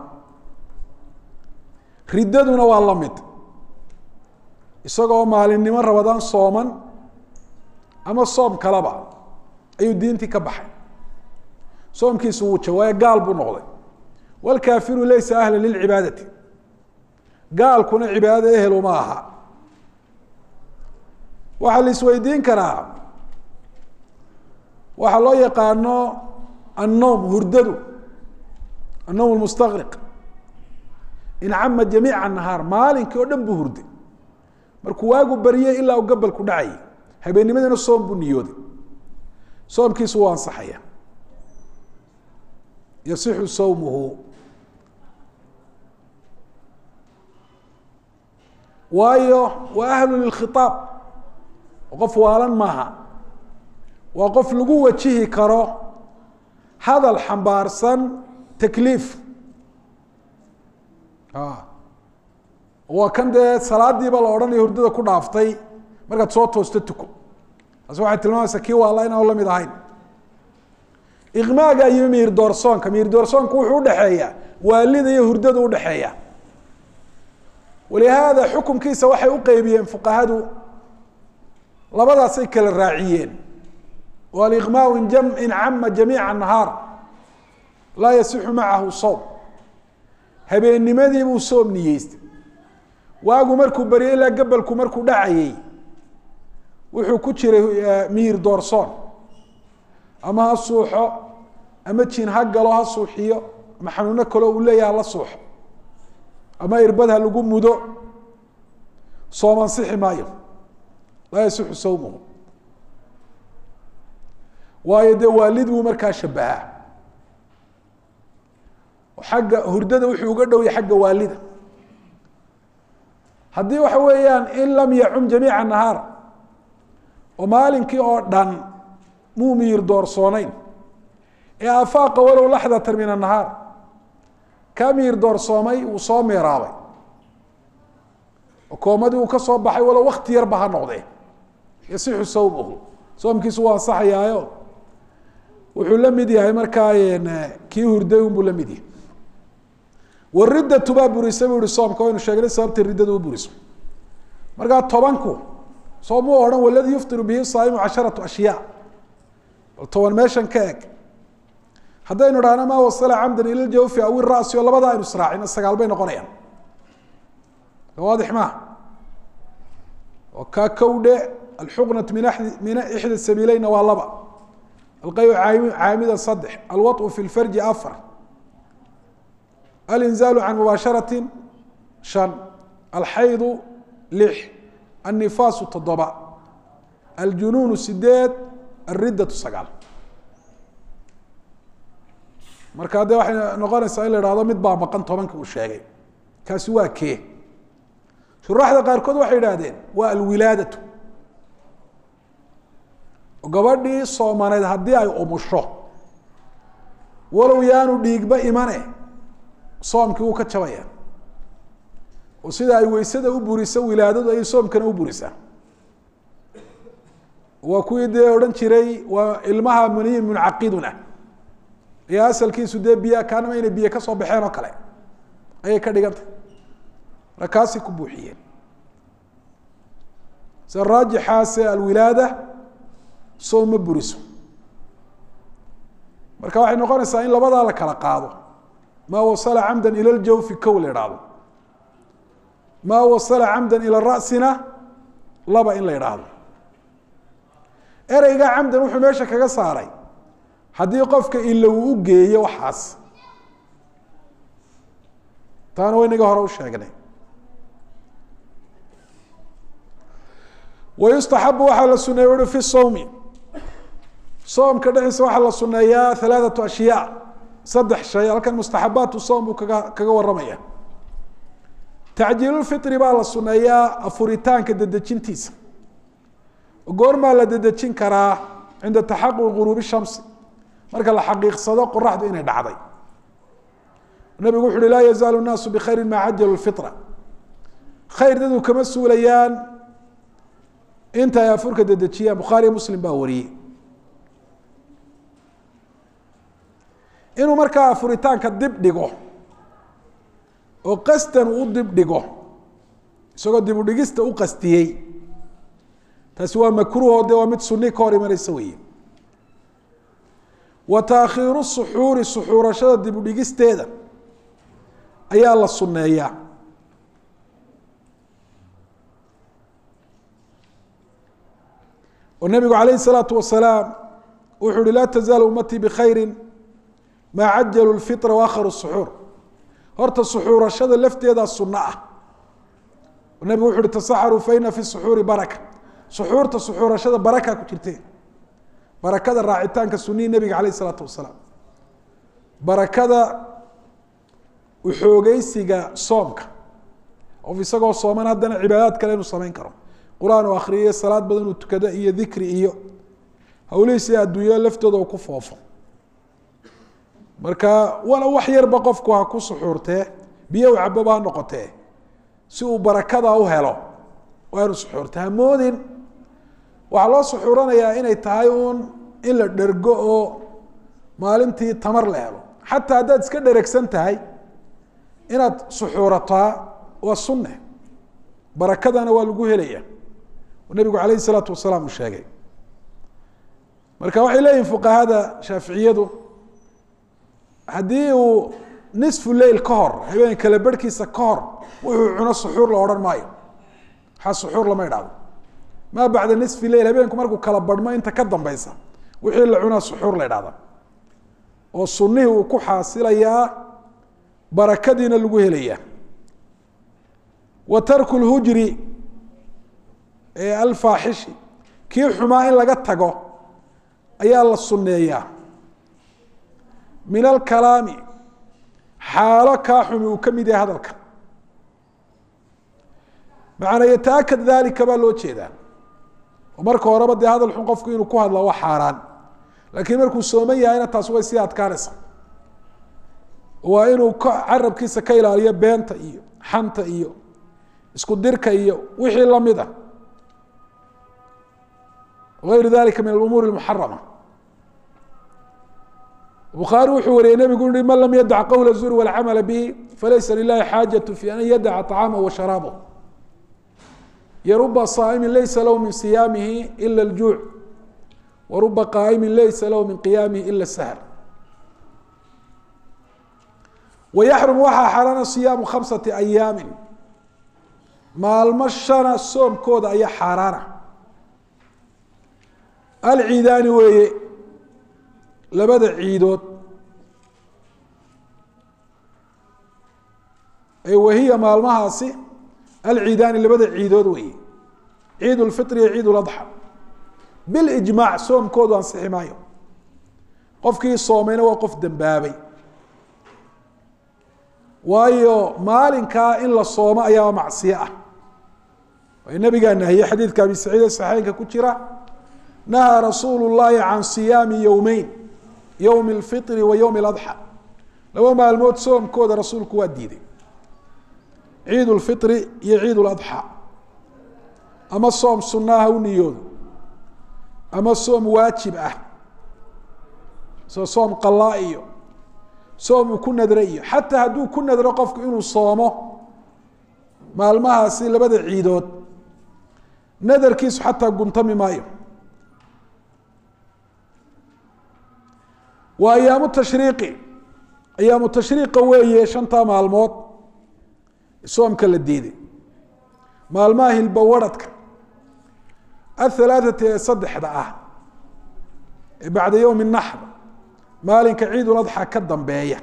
riddaduna waa la mid isagoo maalinimo rabadaan sooman ama soom kaleba ayuu diintii ka baxay soomkiisu wuu jaba waayo gaal buu noqday wlkaafiru laysa ahla lilcibaadati gaalkuna cibaadada ehel uma aha waxaa la isweydiin karaa waxaa loo yaqaano annowm hurdadu annowm mustaqriq incama jamiica nahaar maalinkii oo dhan buu hurday markuu waagu baryay ilaa uu gabalku dhacayay habeennimadana soom buu niyooday soomkiisu waa ansaxaya yasixu sawmuhu waayo waa ahlu lilkhiaab qof waalan maaha waa qof lagu wajihi karo hadal xambaarsan takliif waa kan dee salaadiiba la odhanayo hurdada ku dhaaftay markaad soo toosto tuko taas waxay tilmaamaysaa kii waala inaan la mid ahayn iqmaaga iyo miir doorsoonka miir doorsoonka wuxuu udhexeeya waalida iyo hurdada udhexeeya walihaada xukumkiisa waxay uqeybiyeen fuqahadu labadaasay kala raaciyeen o aliqmaau in cama jamiica nahaar laa yasixu macahu sowm habeennimadii buu soom niyeystay waagu markuu baryay ilaa gabalku markuu dhacayey wuxuu ku jiray miir doorsoon ama ha suuxo ama jin ha galo ha suuxiyo ama xanuuno kaleo uu leeyaha la suuxo ama irbad ha lagu mudo soom ansixi maayo laa yasixu sawmuhu waayo dee waalid buu markaa shabahaa xagga hurdada wuxuu uga dhowya xagga waalida haddii waxa weeyaan in lam yacum jamiica nahaar oo maalinkii oo dhan muu miyir doorsooneyn ee afaaqa walow laxdatan min annahaar kaa miyir doorsoomay uu soo meeraabay oo koomadii uu ka soo baxay walow wakti yarba ha noqdee yasixu sawmuhu soomkiisu waa ansaxayaayo wuxuu la mid yahay markaa kii hurday unbuu la mid yahay waridatu baa burisa buu ihi soomka waynu sheegnay sababta riddada u buriso markaa tobanku soomuu odhan waladii yuftiru bihi saaimu casharatu ashyaa bal toban meeshan ka eg haddaynu dhahno maa wasala camdan ila ljawfi aw irasi oo labada aynu israacino sagaal bay noqonayaan waadix maaha oo kaa kowdhe alxuqnat min min ixda sabiileyna waa laba alqayu caamida saddex alwaطu fi lfarji afar alinzaalu can mubaasharati shan alxaydu lix annifaasu toddoba aljunuunu sideed alriddatu sagaal marka de waxay noqonaysaa in la ihahdo mid baa maqan tobanka uu sheegay kaasi waa kee shuraaxda qaarkood waxay idhahdeen waa alwilaadatu gabadhii soomaneed haddii ay umusho walow yaanu dhiigba imane soomkii wuu ka jabaya oo sida ay weysada u buriso wilaadadu ayay soomkana u burisaa waa kuwii dee odhan jiray waa ilmaha muniyin muncaqiduna ayaa asalkiisu dee biya kaanama inay biyo kasoo baxeen oo kale ayay ka dhigantay marka kaasay ku buuxiyeen sida raajixaase alwilaada soom ma buriso marka waxay noqonaysaa in labadaa la kala qaado maa wasala camda ila ljawfi kow la idhaahdo maa wasala camda ila rasina laba in la idhaahdo ereyga camdan wuxuu meesha kaga saaray haddii qofka ila uu u geeyo waxaas taana waynaga hore u sheegnay wayustaxabu waxaa la suneeya ui fi sawmi soomka dhexdiisa waxaa la suneeyaa halaathatu ashyaa saddex shay halkan mustaxabaatu soom buu kaga kaga warramaya tacjiilulfitri baa la suneeyaa afuritaanka dedejintiisa goormaa la dedejin karaa cinda taxaquqi guruubi shamsi marka la xaqiiqsado qoraxdu inay dhacday nabigu wuxu uhi laa yazaalu nnaasu bikhayri maa cajalu fitra khayr daduu kama suulayaan inta ay afurka dedejiyaan bukhaariyo muslim baa wariyey inuu markaa afuritaanka dib dhigo oo qasdan uu dib dhigo isagoo dib u dhigista u qastiyey taasi waa makruuho de waa mid suni ka hor imanaysa weeye wa taakhiiru suxuuri suxuurashada dib u dhigisteeda ayaa la sunneeyaa oo nabigu calayh الsalaatu wasalaam wuxuu uhi laa tazaalu ummatii bikhayri maa cajalu lfitra waakharu suxuur horta suxuurashada lafteedaa sunno ah nabigu wuxu uhi tasaxaruu faina fi suxuuri baraka suxuurta suxuurashada baraka ku jirte barakada raacitaanka sunihii nebiga calayh isalaatu wasalaam barakada uxoogeysiga soomka qof isagoo sooman haddana cibaadaad kale inuu samayn karo qur-aan uu akriyo salaad badan uu tukado iyo dikri iyo hawlihiisi adduunya laftooda uu ku foofo marka wala wax yarba qofku ha ku suxuurtee biyo u caboba ha noqotee si uu barakada u helo waa inu suxuurta hamoodin waxaa loo suxuuranayaa inay tahay uun in la dhergo oo maalintii tamar la helo xataa haddaad iska dheregsan tahay inaad suxuurataa waa sunne barakadana waa lagu helaya nabigu calayh isalaatu wasalaam uu sheegay marka waxay leeyihin fuqahada shaaficiyadu haddii uu nisfu leil ka hor habeen kala berhkiisa ka hor wuxuu cuno suxuur la odhan maayo waxaa suxuur lama idhahdo maa bacda nisfi leil habeenku markuu kala barhmo inta ka dambeysa wixii la cunaa suxuur la idhahda oo sunihii uu ku xaasilayaa barakadiina lagu helaya wa tarku lhujri ee alfaaxishi kii xumaa in laga tago ayaa la sunneeyaa min alkalaami xaalo kaa xumi uu ka mid yahay hadalka macanaa yataakad dalika baa loo jeedaa oo marka horeba dee hadal xun qofku inuu ku hadla waa xaaraan laakiin markuu sooman yahayna taas way sii adkaanaysa waa inuu ka carabkiisa ka ilaaliyo beenta iyo xanta iyo isku dirka iyo wixii lamid a ayru dalika min alumuur اmuxarama bukhaari wuxuu wariyey nebigu uhi man lam yadac qowla zur wاlcamala bihi falaysa lilahi xaajaة fi an yadaca طacaamah wa sharaabah yaruba صaa'imi laysa lahu min siyaamihi ila اljuuc waruba qaa'imi laysa lahu min qiyaamihi ila الsahr wayaxrum waxaa xaraana siyaamu khamsati ayaami maalmo shana soomkooda ayaa xaaraana alciidaani weeye labada ciidood ee wahiya maalmahaasi alciidaani labada ciidood weeye ciid lfitr iyo ciid ladxa bilijmaac soomkoodu ansixi maayo qofkii soomayna waa qof dembaabay waayo maalinkaa in la soomo ayaa macsiyo ah way nabigaa nahiyey xadiidka abi saciid ee saxeynka ku jira nahaa rasuulu llahi can siyaami yowmeyn yowmi اlfitri wa yowmi اladxa laba maalmood soomkooda rasuulku waa diiday ciid lfitri iyo ciid ladxa ama soom sunaaha u niyoodo ama soom waajib ah soo soom qalaa iyo soom uu ku nadro iyo xataa hadduu ku nadro qofku inuu soomo maalmahaasi labada ciidood nadarkiisu xataa guntami maayo waa ayaamu tashriiqi ayaamu tashriiqa weeye shantaa maalmood soomka la diiday maalmaha hilbawaradhka athalaathati ee saddexda ah ee bacda yowmi naxr maalinka ciidul adxa ka dambeeya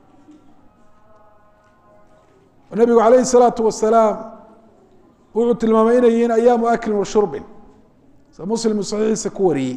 nabigu calayhi الsalaatu wasalaam wuxuu tilmaamay inay yihiin ayaamu aklin wa shurbin sa muslim saxiixiisa ku wariyey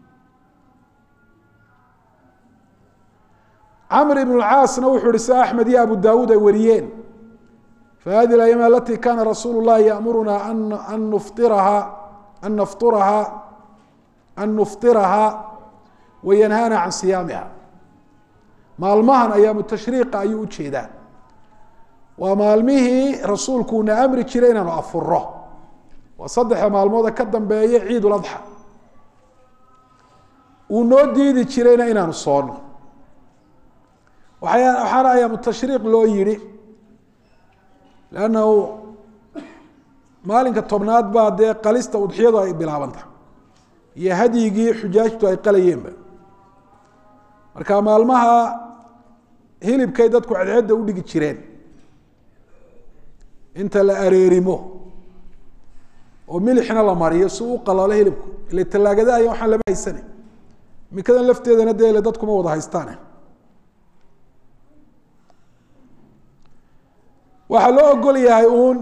camr ibn اcaasna wuxuu ihi sia axmed iyo abu dawuud ay wariyeen fahadi اأyaam alati kana rasuul الlahi yaأmuruna an nufطiraha an nafturaha an nuftiraha wayanhana can siyaamiha maalmahan ayaamu tashriiqa ayuu ujeedaa waa maalmihii rasuulkuuna amri jiray inaanu afuro waa saddexda maalmooda ka dambeeya ciid uladxa uu noo diidi jirayna inaanu soono waay waxaana ayaamu tashriiq loo yihi lannahu maalinka tobnaad baa dee qalista udxiyadu ay bilaabanta iyo hadyigii xujaajtu ay qalayeenba marka maalmaha hilibkay dadku cedcedda udhigi jireen inta la areerimo oo milixna la mariyo si u qalalo hilibku ile tallaagada aya waxaan lama haysana minkadan lafteedana dee ile dadkuma wada haystaane waxaa loo ogol yahay uun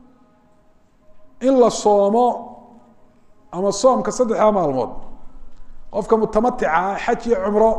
in la soomo ama soomka saddexdaa maalmood qofka mutamatica ah xaj iyo cumro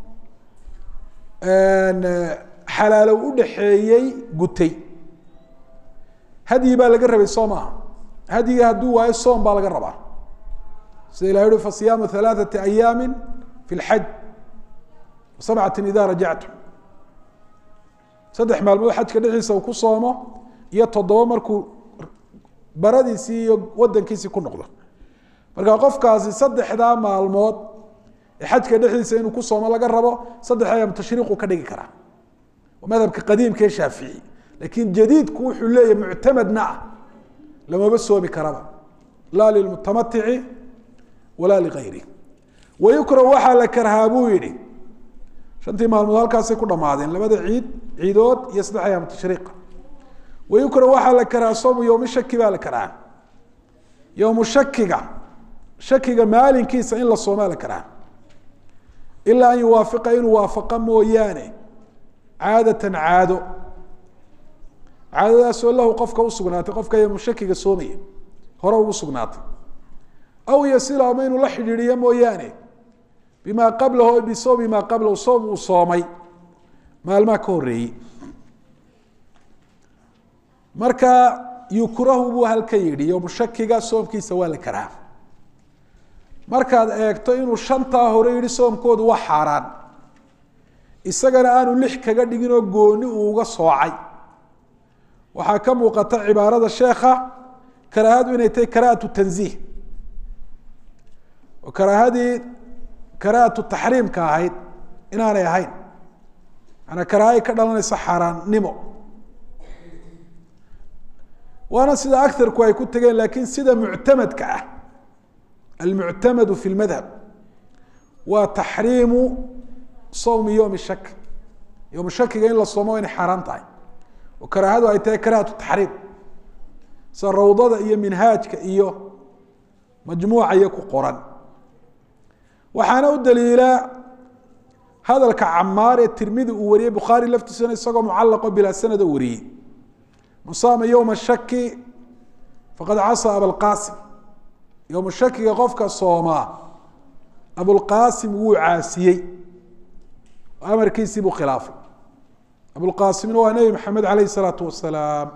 xalaalow udhaxeeyey gutay hadyi baa laga rabay soo maaha hadyiga hadduu waayo soom baa laga rabaa sida ilah uhi fasiyaamu halaaثati ayaami fi lxaj sabcati ida rajactum saddex maalmood xajka dhexdiisa uu ku soomo iyo toddoba markuu baradiisii iyo wadankiisii ku noqdo marka qofkaasi saddexdaa maalmood ee xajka dhexdiisa inuu ku soomo laga rabo saddex ayaam tashriiqu ka dhigi karaa waa madhabka qadiimka ee shaafici laakiin jadiidku wuxuu leeyahy muctamadna ah lamaba soomi karaba laa lilmutamatici walaa ligayri wayukrahu waxaa la karhaa buu yihi shantii maalmood halkaasay ku dhamaadeen labada ciid ciidood iyo saddex ayaam tashriiqa wayukrahu waxaa la karhaa soomu yowmi shaki baa la karhaa yowmu shakiga shakiga maalinkiisa in la soomaa la karhaa ilaa an yuwaafiqa inuu waafaqa mooyaane caadatan caado caadadaasoo lahu qofka usugnaatay qofka yowmu shakiga soomaya hore ugu sugnaatay aw yasila ama inuu la xidhiidhiyo mooyaane bima qablahu bisawmi maa qablahu soom uu soomay maalmaha ka horeeyey marka yukrahu buu halka yidhi yowmu shakiga soomkiisa waa la karaa markaad eegto inuu shantaa hore yihi soomkoodu waa xaaraan isagana aanu lix kaga dhigin oo gooni uu uga soocay waxaa ka muuqata cibaarada sheekha karaahadu inay tahay karaahatu tanziih oo karaahadii karaahatu taxriimka ahayd inaanay ahayn maanaa karaahay ka dhalanaysa xaaraannimo waana sida agarku ay ku tegeen laakiin sida muctamadka ah almuctamadu fi lmadhab waa taxriimu sawmi yowmi shak yowm shakiga in la soomo inay xaaraan tahay oo karaahadu ay tahay karaahatu taxriim sida rawdada iyo minhaajka iyo majmuuca iyo ku qoran waxaana u daliila hadalka camaar ee tirmidi uu wariyey bukhaari laftiisana isagoo mucalaqo bilaa sanado wariyey man saama yowma shaki faqad casa abalqasim yowma shakiga qofka soomaa abulqasim wuu caasiyey oo amarkiisii buu khilaafay abulqasimna waa nebi maxamed aleyh isalaatu wasalaam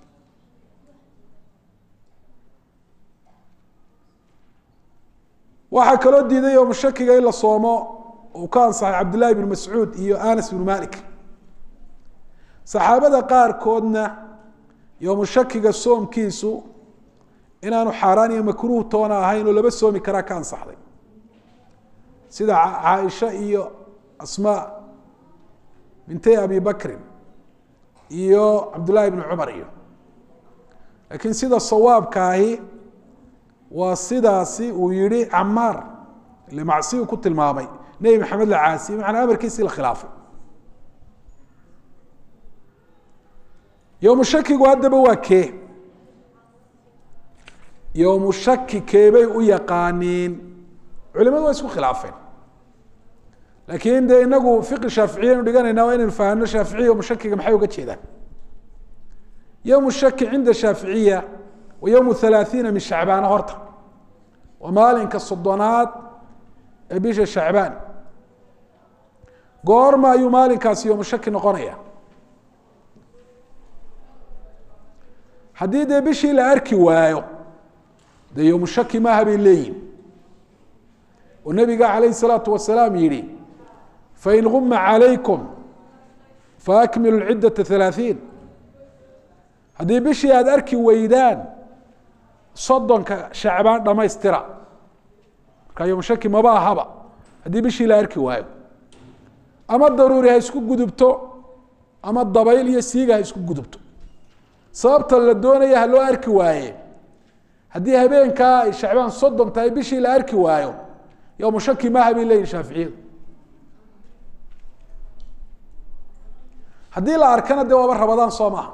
waxaa kaloo diiday yowma shakiga in la soomo uu ka ansaxay cabdillahi bn mascuud iyo anas bnu malik saxaabada qaarkoodna yowmu shakiga soomkiisu inaanu xaaraan iyo makruuh toona ahayn oo laba soomi karaa ka ansaxday sida caaisha iyo asmaa bintay abi bakrin iyo cabdullaahi bni cumar iyo laakiin sida sawaabkaahi waa sidaasi uu yihi camaar ile macsiyu ku tilmaamay nebi maxamed la caasiyey macanaa amarkiisii la khilaafay yowmu shakigu haddaba waa kee yowmu shaki keebay u yaqaaniin culimadu waa isku khilaafeen laakiin dee inagu fiqi shaaficiya aynu dhiganayna waa inaynu fahamno shaaficiya yowmu shakiga maxay uga jeedaan yowmu shaki cinda shaaficiya wa yowmu halaathiina min shacbaana horta waa maalinka soddonaad ee bisha shacbaan goorma ayuu maalinkaasi yowmu shaki noqonaya haddii dee bishii la arki waayo dee yowmu shaki maaha bay leeyihin oo nabiga calayh الsalaatu wasalaam yihi fain guma calaykum faakmilu ciddata ثalaaثiin haddii bishii aada arki weydaan soddonka shacbaan dhamaystira markaa yowmu shaki maba ahaba haddii bishii la arki waayo ama daruuri ha isku gudubto ama dabayl iyo siiga ha isku gudubto sababta la doonaya ha loo arki waaye haddii habeenkaa ay shacbaan soddon tahay bishii la arki waayo yowmu shaki maaha bay leyihin shaaficiyadu haddii la arkana dee waaba rabadaan soo maaha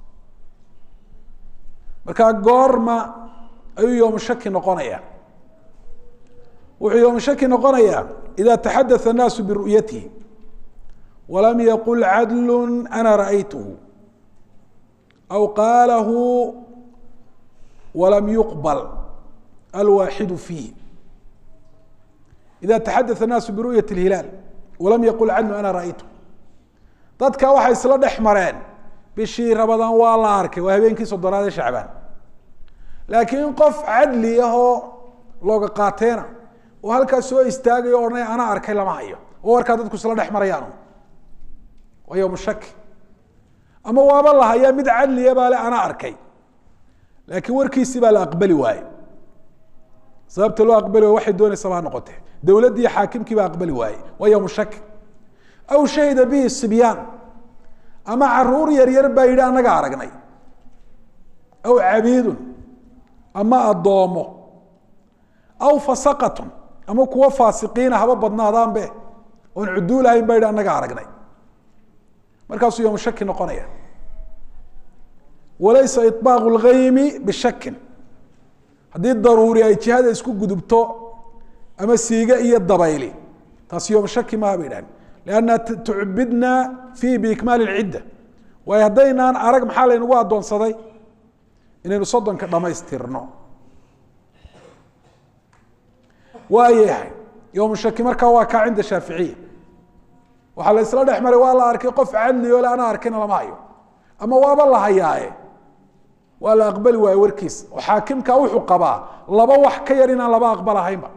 markaa goorma ayuu yowmu shaki noqonaya wuxuu yowmu shaki noqonayaa ida taxadatha الnaasu biru'yatihi walam yaqul cadlu ana ra'aytuhu aw qaalahu walam yuqbal alwaaxidu fiih ida taxadatha الnaasu biru'yati اlhilaal walam yaqul cadlu ana ra'aytuhu dadka waxay isla dhex mareen bishii rabadaan waa la arkay waa habeenkii soddonaad ee shacbaan laakiin qof cadli ahoo looga qaateena oo halkaas soo istaagayo o odhanaya ana arkay lama hayo oo warkaa dadku isla dhex marayaan waa yowmu shaki ama waaba la hayaa mid cadliya baa le ana arkay laakiin warkiisii baa la aqbali waaye sababta loo aqbali waaye waxay doonaysaba ha noqotee dowladdii xaakimkii baa aqbali waaye waa yowmu shaki aw shahida bihi sibyaan ama caruur yaryar baa yidhi annaga aragnay aw cabiidun ama addoomo aw fasaqatun ama kuwo faasiqiina haba badnaadaanbe oon cuduul ahayn baa yidhi annaga aragnay markaasuu yowmu shaki noqonaya walaysa iطbaaqu اlgaymi bishakin haddii daruuri ay jihada isku gudubto ama siiga iyo dabayli taasi yowmu shaki maha bay dhahan lanna tucbidna fiihi biikmaali اlcidda waayo haddaynaan arag maxaa laynagu addoonsaday inaynu soddonka dhamaystirno waa yahay yowmu shaki markaa waa kaa cinda shaaficiya waxaa la isla dhex maray waa la arkay qof cadli o le ana arkayna lama hayo ama waaba la hayaaye waa la aqbali waaye warkiisa oo xaakimka wuxuu qabaa laba wax ka yar inaan laba aqbalahaynba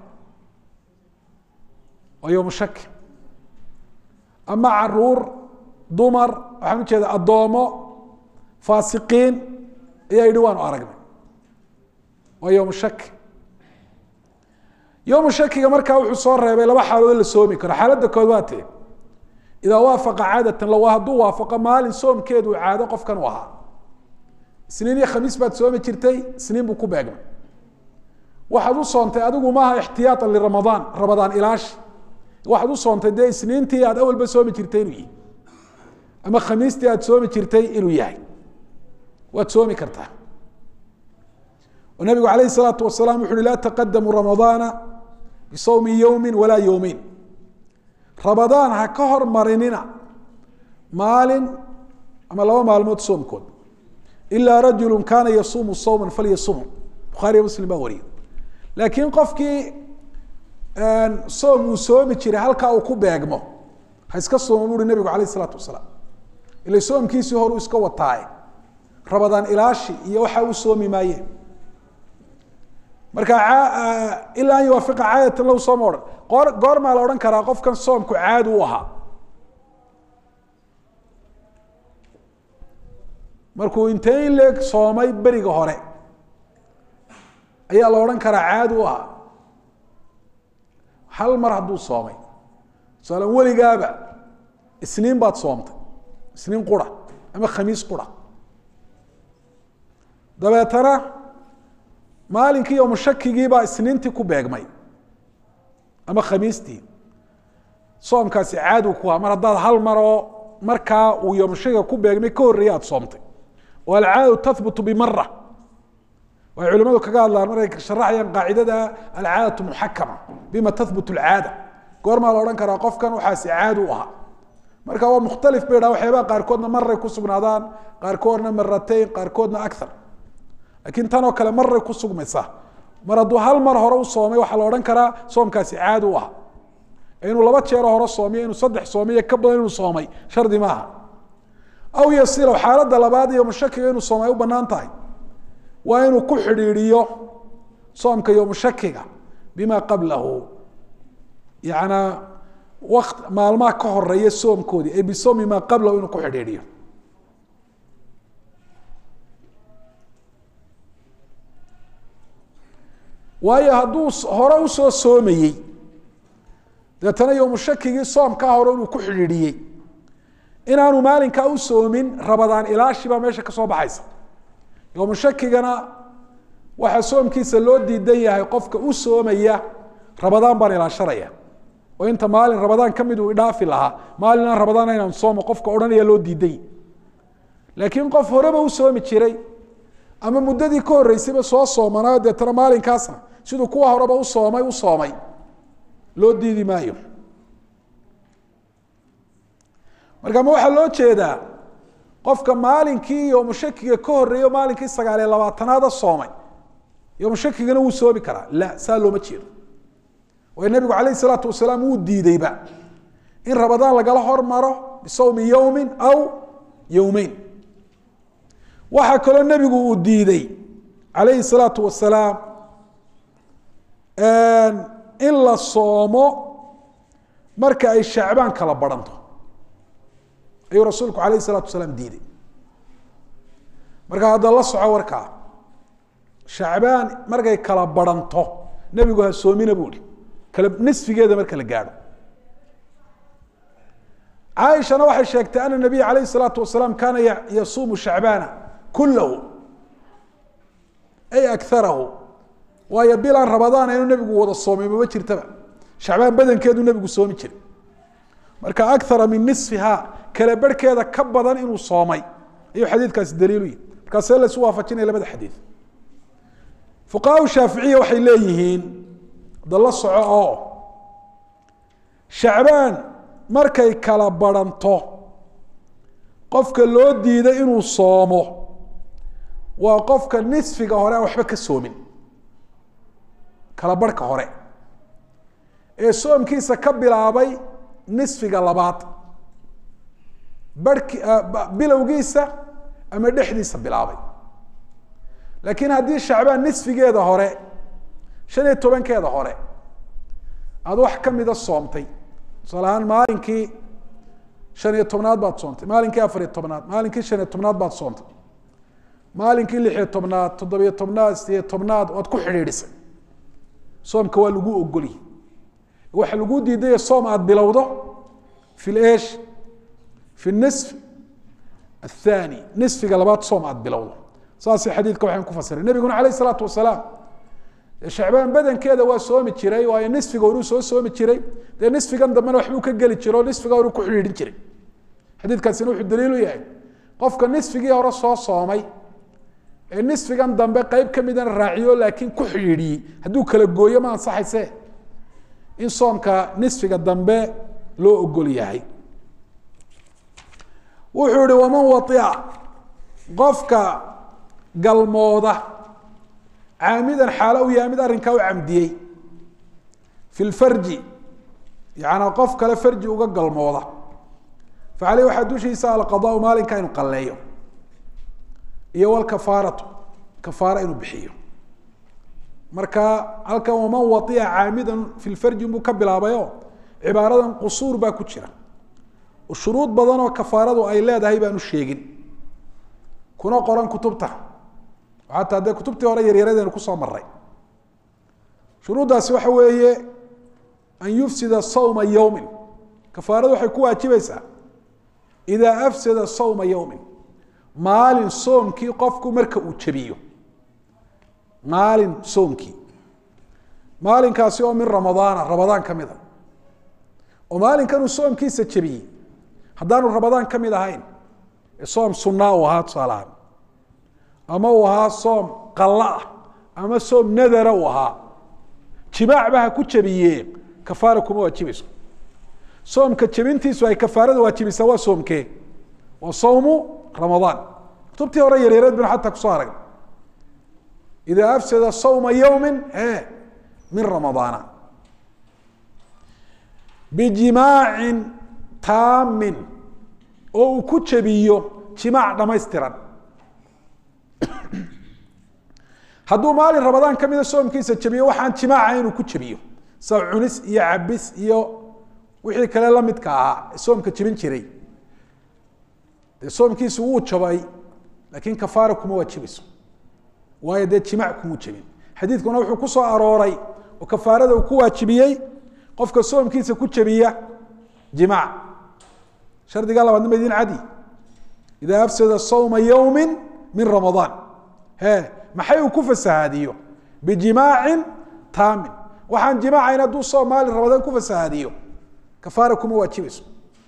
waa yowmu shaki ama caruur dumar waxaan ujeeda addoomo faasiqiin ayaa yidhi waanu aragnay waa yowmu shaki yowmu shakiga markaa wuxuu soo reebay laba xaalood la soomi karo xaaladda kood waa tee idaa waafaqa caadatan law hadduu waafaqo maalin soomkeedu caado qofkan u ahaa isniin iyo khamiis baad soomi jirtay isniin buu ku beegmay waxaad u soontay adigu maaha ixtiyaaan liramadaan ramadaan ilaashi waxaad u soontay dee isniintii aad awalba soomi jirtay inuu yihi ama khamiistii aad soomi jirtay inuu yahay waad soomi kartaa oo nabigu alayh الsalaatu wasalaam wuxu uhi laa taqadamu ramadaana bisawmi yowmi walaa yowmeyn ramadaan ha ka hormarinina maalin ama laba maalmood soomkood ilaa rajulu kaana yasuumu sawma falyasumhu bukhaariya muslim baa wariye laakiin qofkii soom uu soomi jiray halkaa uu ku beegmo ha iska soomo buuhi nabigu alayh isalaatu wasalaam ila soomkiisii hor uu iska wataaye ramadaan ilaashi iyo waxa u soomi maayeen marka ilaa an yuwaafiqa caadatan low sooma odhan goor goormaa la odhan karaa qofkan soomku caadi u ahaa markuu intee in leeg soomay beriga hore ayaa la odhan karaa caadi u ahaa hal mar hadduu soomay tusaala weligaaba isniin baad soomtay isniin qura ama khamiis qura dabeetana maalinkii yowmu shakigiibaa isniintii ku beegmay ama khamiistii soomkaasi caadu ku ahaa mar haddaad hal mar oo markaa uu yowmu shakiga ku beegmay ka horreeyay aada soomtay oo alcaadatu tahbutu bimara waxay culimadu kaga hadlaan markay sharaxayaan qaacidada alcaadatu muxakama bima tahbut alcaada goormaa la odhan karaa qofkan waxaasi caadi u ahaa marka waa mukhtalif bay dhaha waxyaabaha qaarkoodna maray ku sugnaadaan qaarkoodna maratayn qaarkoodna akar laakiin tan oo kale maray ku sugmaysaa mar hadduu hal mar hore u soomay waxaa la odhan karaa soomkaasi caadi u ahaa inuu laba jeero hore soomiyo inuu saddex soomiyo ka badan inuu soomay shardi maaha aw yasilow xaaladda labaad iyo mushakiga inuu soomay u banaan tahay waa inuu ku xidhiidhiyo soomka yowmu shakiga bima qablahu yanaa wakt maalmaha ka horeeya soomkoodii ay bisoomi maa qablahu inuu ku xidhiidhiyo waayo hadduu hore usoo soomayey deetana yowmu shakigii soomkaa hore inuu ku xidhiidhiyey inaanu maalinkaa u soomin rabadaan ilaashibaa meesha ka soo baxaysa yowmu shakigana waxaa soomkiisa loo diidan yahay qofka u soomaya rabadaan baan ilaashanaya oo inta maalin rabadaan ka mid uu idhaafi lahaa maalinaan rabadaan inaan soomo qofka odhanaya loo diiday laakiin qof horeba u soomi jiray ama muddadii ka horreysayba soo soomanaayo deetana maalinkaasna siduu kuwa horeba u soomay u soomay loo diidi maayo marka ma waxaa loo jeedaa qofka maalinkii yoomushakiga ka horreeyo maalinkii sagaaliyo labaatanaada soomay yoomushakigana wuu soomi karaa la saa looma jeedo waayo nabigu calayh isalaatu wasalaam wuu diideyba in rabadaan lagala hormaro bisawmi yowmin aw yowmeyn waxaa kaloo nebigu uu diiday calayhi salaatu wasalaam in la soomo marka ay shacbaan kala baranto ayuu rasuulku alayh الsalaatu wasalaam diiday marka hadda la soco warkaa shacbaan markay kala baranto nebigu ha soomina bu ihi kala nisfigeeda marka la gaadho caaishana waxay sheegtay ana nabiy alayh الsalaatu wasalaam kaana yasuumu shacbaana kulahu ay akarahu waayo bilaan rabadaana inuu nebigu wada soomay mama jirtaba shacbaan badankeedu nebigu soomi jiray marka akara min nisfiha kala barhkeeda ka badan inuu soomay ayuu xadiidkaasi daliilu yihi markaasee laysu waafajinaya labada xadiid fuqahaa shaaficiya waxay leeyihiin da la soco oo shacbaan markay kala baranto qofka loo diiday inuu soomo waa qofka nisfiga hore aan waxba ka soomin kala barhka hore ee soomkiisa ka bilaabay nisfiga labaad barhki bilowgiisa ama dhexdiisa bilaabay laakiin haddii shacbaan nisfigeeda hore shan iyo tobankeeda hore aada wax kamida soomtay tusaale ahaan maalinkii shan iyo tobnaad baad soontay maalinkii afar iyo tobnaad maalinkii shan iyo tobnaad baad soontay maalinkii lix iyo tobnaad toddobiyo tobnaad sideyo tobnaad waad ku xidhiidhisay soomka waa lagu ogolyi waxa lagu diidaya soom aada bilowdo fi lesh fi nisf athani nisfiga labaad soom aada bilowdo saasay xadiidka waxaan ku fasiray nebiguna alayh isalaatu wasalaam shacbaan badankeeda waa soomi jiray waayo nisfiga horuu soo soomi jiray dee nisfigan dambena waxbuu ka geli jiro o nisfiga horuu ku xidhiidhin jiray xadiidkaasina wuxuu daliilu yahay qofka nisfigii hore soo soomay ee nisfigan dambe qeyb ka midana raaciyo laakiin ku xidhiidhiyey hadduu kala gooyo ma ansaxayse in soomka nisfiga dambe loo ogol yahay wuxuu ihi waman waia qofka galmooda caamidan xaalo u yahay mid arrinkaa u camdiyey fi lfarji yaana qof kale farji uga galmooda fa caleyh waxaa dushiisa alqadaau maalinka inu qalleeyo iyo walkafaaratu kafaara inuu bixiyo marka halkan waman waia caamidan fi lfarji buu ka bilaabayo cibaaradan qusuur baa ku jira shuruud badan oo kafaaradu ay leedahay baanu sheegin kuna qoran kutubta xataa dee kutubtii hore yaryaradeynu kusoo maray shuruuddaasi waxa weeye an yufsida sawma yowmin kafaaradu waxay ku waajibaysaa idaa afsada sawma yowmin maalin soomkii qofku marka uu jebiyo maalin soomkii maalinkaasi oo min ramadaana ramadaan ka mida oo maalinkan uu soomkiisa jebiyey haddaanu ramadaan ka mid ahayn soom sunaa uu ahaa tusaalahaan ama uu ahaa soom qalla ah ama soom nadara uu ahaa jimaacba ha ku jebiye kafaara kuma waajibayso soomka jebintiisu ay kafaarada waajibaysaa waa soomkee waa sawmu ramadaan kutubtii hore yaryareed banu xataa kusoo aragna idaa afsada sawma yowmin e min ramadaana bijimaacin taamin oo uu ku jebiyo jimaac dhamaystiran hadduu maalin ramadaan ka mida soomkiisa jabiyo waxaan jimaaca inuu ku jabiyo sa cunis iyo cabis iyo wixii kale lamidka ahaa ee soomka jebin jiray dee soomkiisu wuu jabay laakiin kafaara kuma waajibayso waayo dee jimaac kumuu jebin xadiidkuna wuxuu ku soo arooray oo kafaarada uu ku waajibiyey qofka soomkiisa ku jabiya jimaac shardiga labaadna ma idin cadi ida afsada sawma yowmi min ramadaan he maxay uu ku fasahaadiyo bijimaacin taamin waxaan jimaacayn hadduu soom maalin ramadaan ku fasahaadiyo kafaara kuma waajibayso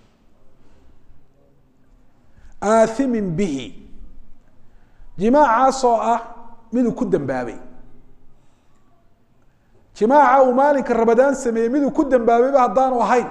aathimin bihi jimaacaasoo ah miduu ku dambaabay jimaaca uu maalinka ramadaan sameeyey miduu ku dambaabayba haddaanu ahayn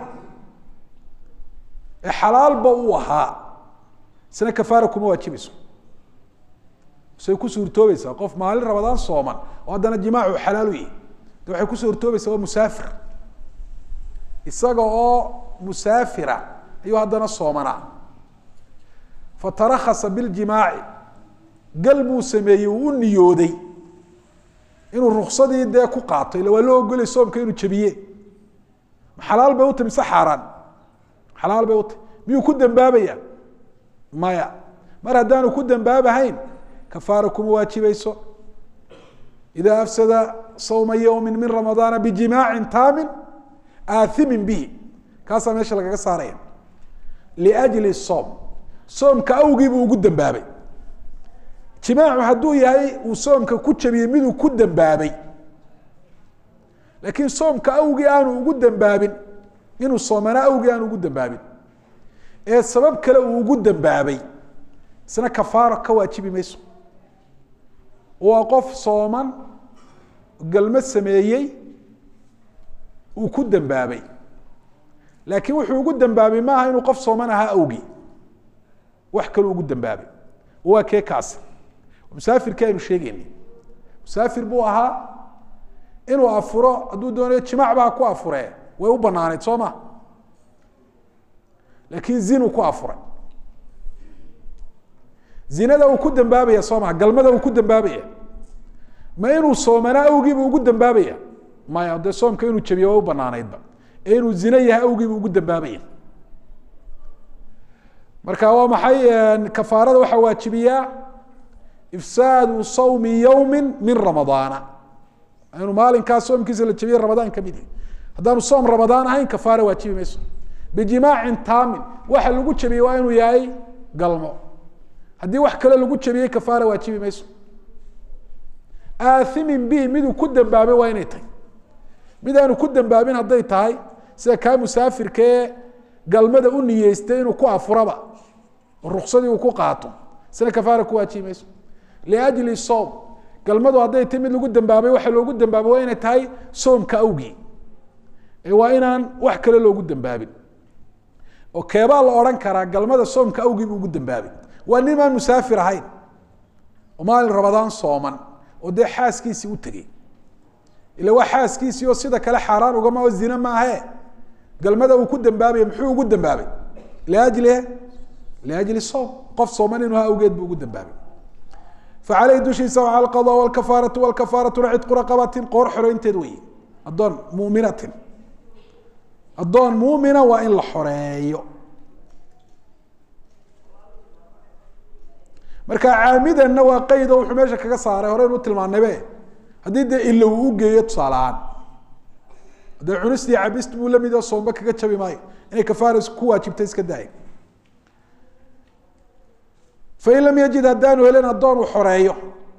ee xalaalba uu ahaa isna kafaara kuma waajibayso say ku suurtoobaysaa qof maalin ramadaan sooman oo haddana jimaacu xalaal u yihi de waxay ku suurtoobaysaa waa musaafir isaga oo musaafira ayuu haddana soomanaa fatarakasa biljimaaci gal buu sameeyey uu u niyooday inuu ruksadii dee ku qaato illa waa loo ogolay soomka inuu jabiye ma xalaal bay uta mise xaaraan xalaal bay uta miyuu ku dambaabaya maya mar haddaanu ku dambaabahayn kafaara kuma waajibayso ida afsada sawma yowmi min ramadaana bijimaacin taamin aathimin bihi kaasaa meesha lagaga saaraya liajli soom soomka awgii buu ugu dambaabay jimaacu hadduu yahay uu soomka ku jabiyey miduu ku dambaabay laakiin soomka awgii aanu ugu dambaabin inuu soomana awgii aanu ugu dambaabin ee sabab kale uu ugu dambaabay isna kafaaro ka waajibi mayso waa qof sooman galmo sameeyey uu ku dambaabay laakiin wuxuu ugu dambaabay maaha inuu qof sooman ahaa awgii wax kaluu ugu dambaabay waa kee kaasi musaafirkii aynu sheegeynay musaafir buu ahaa inuu afuro hadduu doonayo jimaac ba ha ku afuree way u banaaneyd soo ma laakiin zinuu ku afuray zinada uu ku dambaabaya soo maha galmada uu ku dambaabaya ma inuu soomanaa awgiibu ugu dambaabaya maya dee soomka inuu jabiyo way u banaaneydba ee inuu zino yahay awgiibu ugu dambaabaya marka waa maxay kafaarada waxaa waajibiyaa ifsaadu sawmi yowmi min ramadaana inuu maalinkaa soomkiisa la jabiye ramadaan kamid yahi haddaanu soom ramadaan ahayn kafaara waajibi mayso bijimaacin taamin waxa lagu jabiyey waa inuu yahay galmo haddii wax kale lagu jabiyey kafaara waajibi mayso aathimin bihi miduu ku dambaabay waa inay tahay mid aanu ku dambaabin hadday tahay sida kaa musaafirkee galmada u niyeystay inuu ku afuraba oo ruksadii uu ku qaato isna kafaara ku waajibi mayso liajli soom galmadu hadday tahay mid lagu dambaabay waxa loogu dambaabay waa inay tahay soomka awgii ee waa inaan wax kale loogu dambaabin oo keebaa la odhan karaa galmada soomka awgii buu ugu dambaabay waa nin aan musaafir ahayn oo maalin ramadaan sooman oo dee xaaskiisii u tegey ila waa xaaskiisii oo sida kale xaaraan ugama oo zine maahe galmada uu ku dambaabaya muxuu ugu dambaabay liajli liajli soom qof sooman inuu ha awgeed buu ugu dambaabay facaleyhi dushiisa waa alqada wlkafaaratu wlkafaaratuna cidqu raqabatin qoor xoreynteed wey addoon muminatin addoon muumina waa in la xoreeyo marka caamidanna waa qeyd oo wuxuu meesha kaga saaray horeynu tilmaanaybe haddii dee ilo uu ugeeyo tusaale ahaan dee cunistii cabist buu lamid oo soomba kaga jabi maayo inay kafaara ku waajibta iska daaya fain lam yajid haddaanu helin addoon uu xoreeyo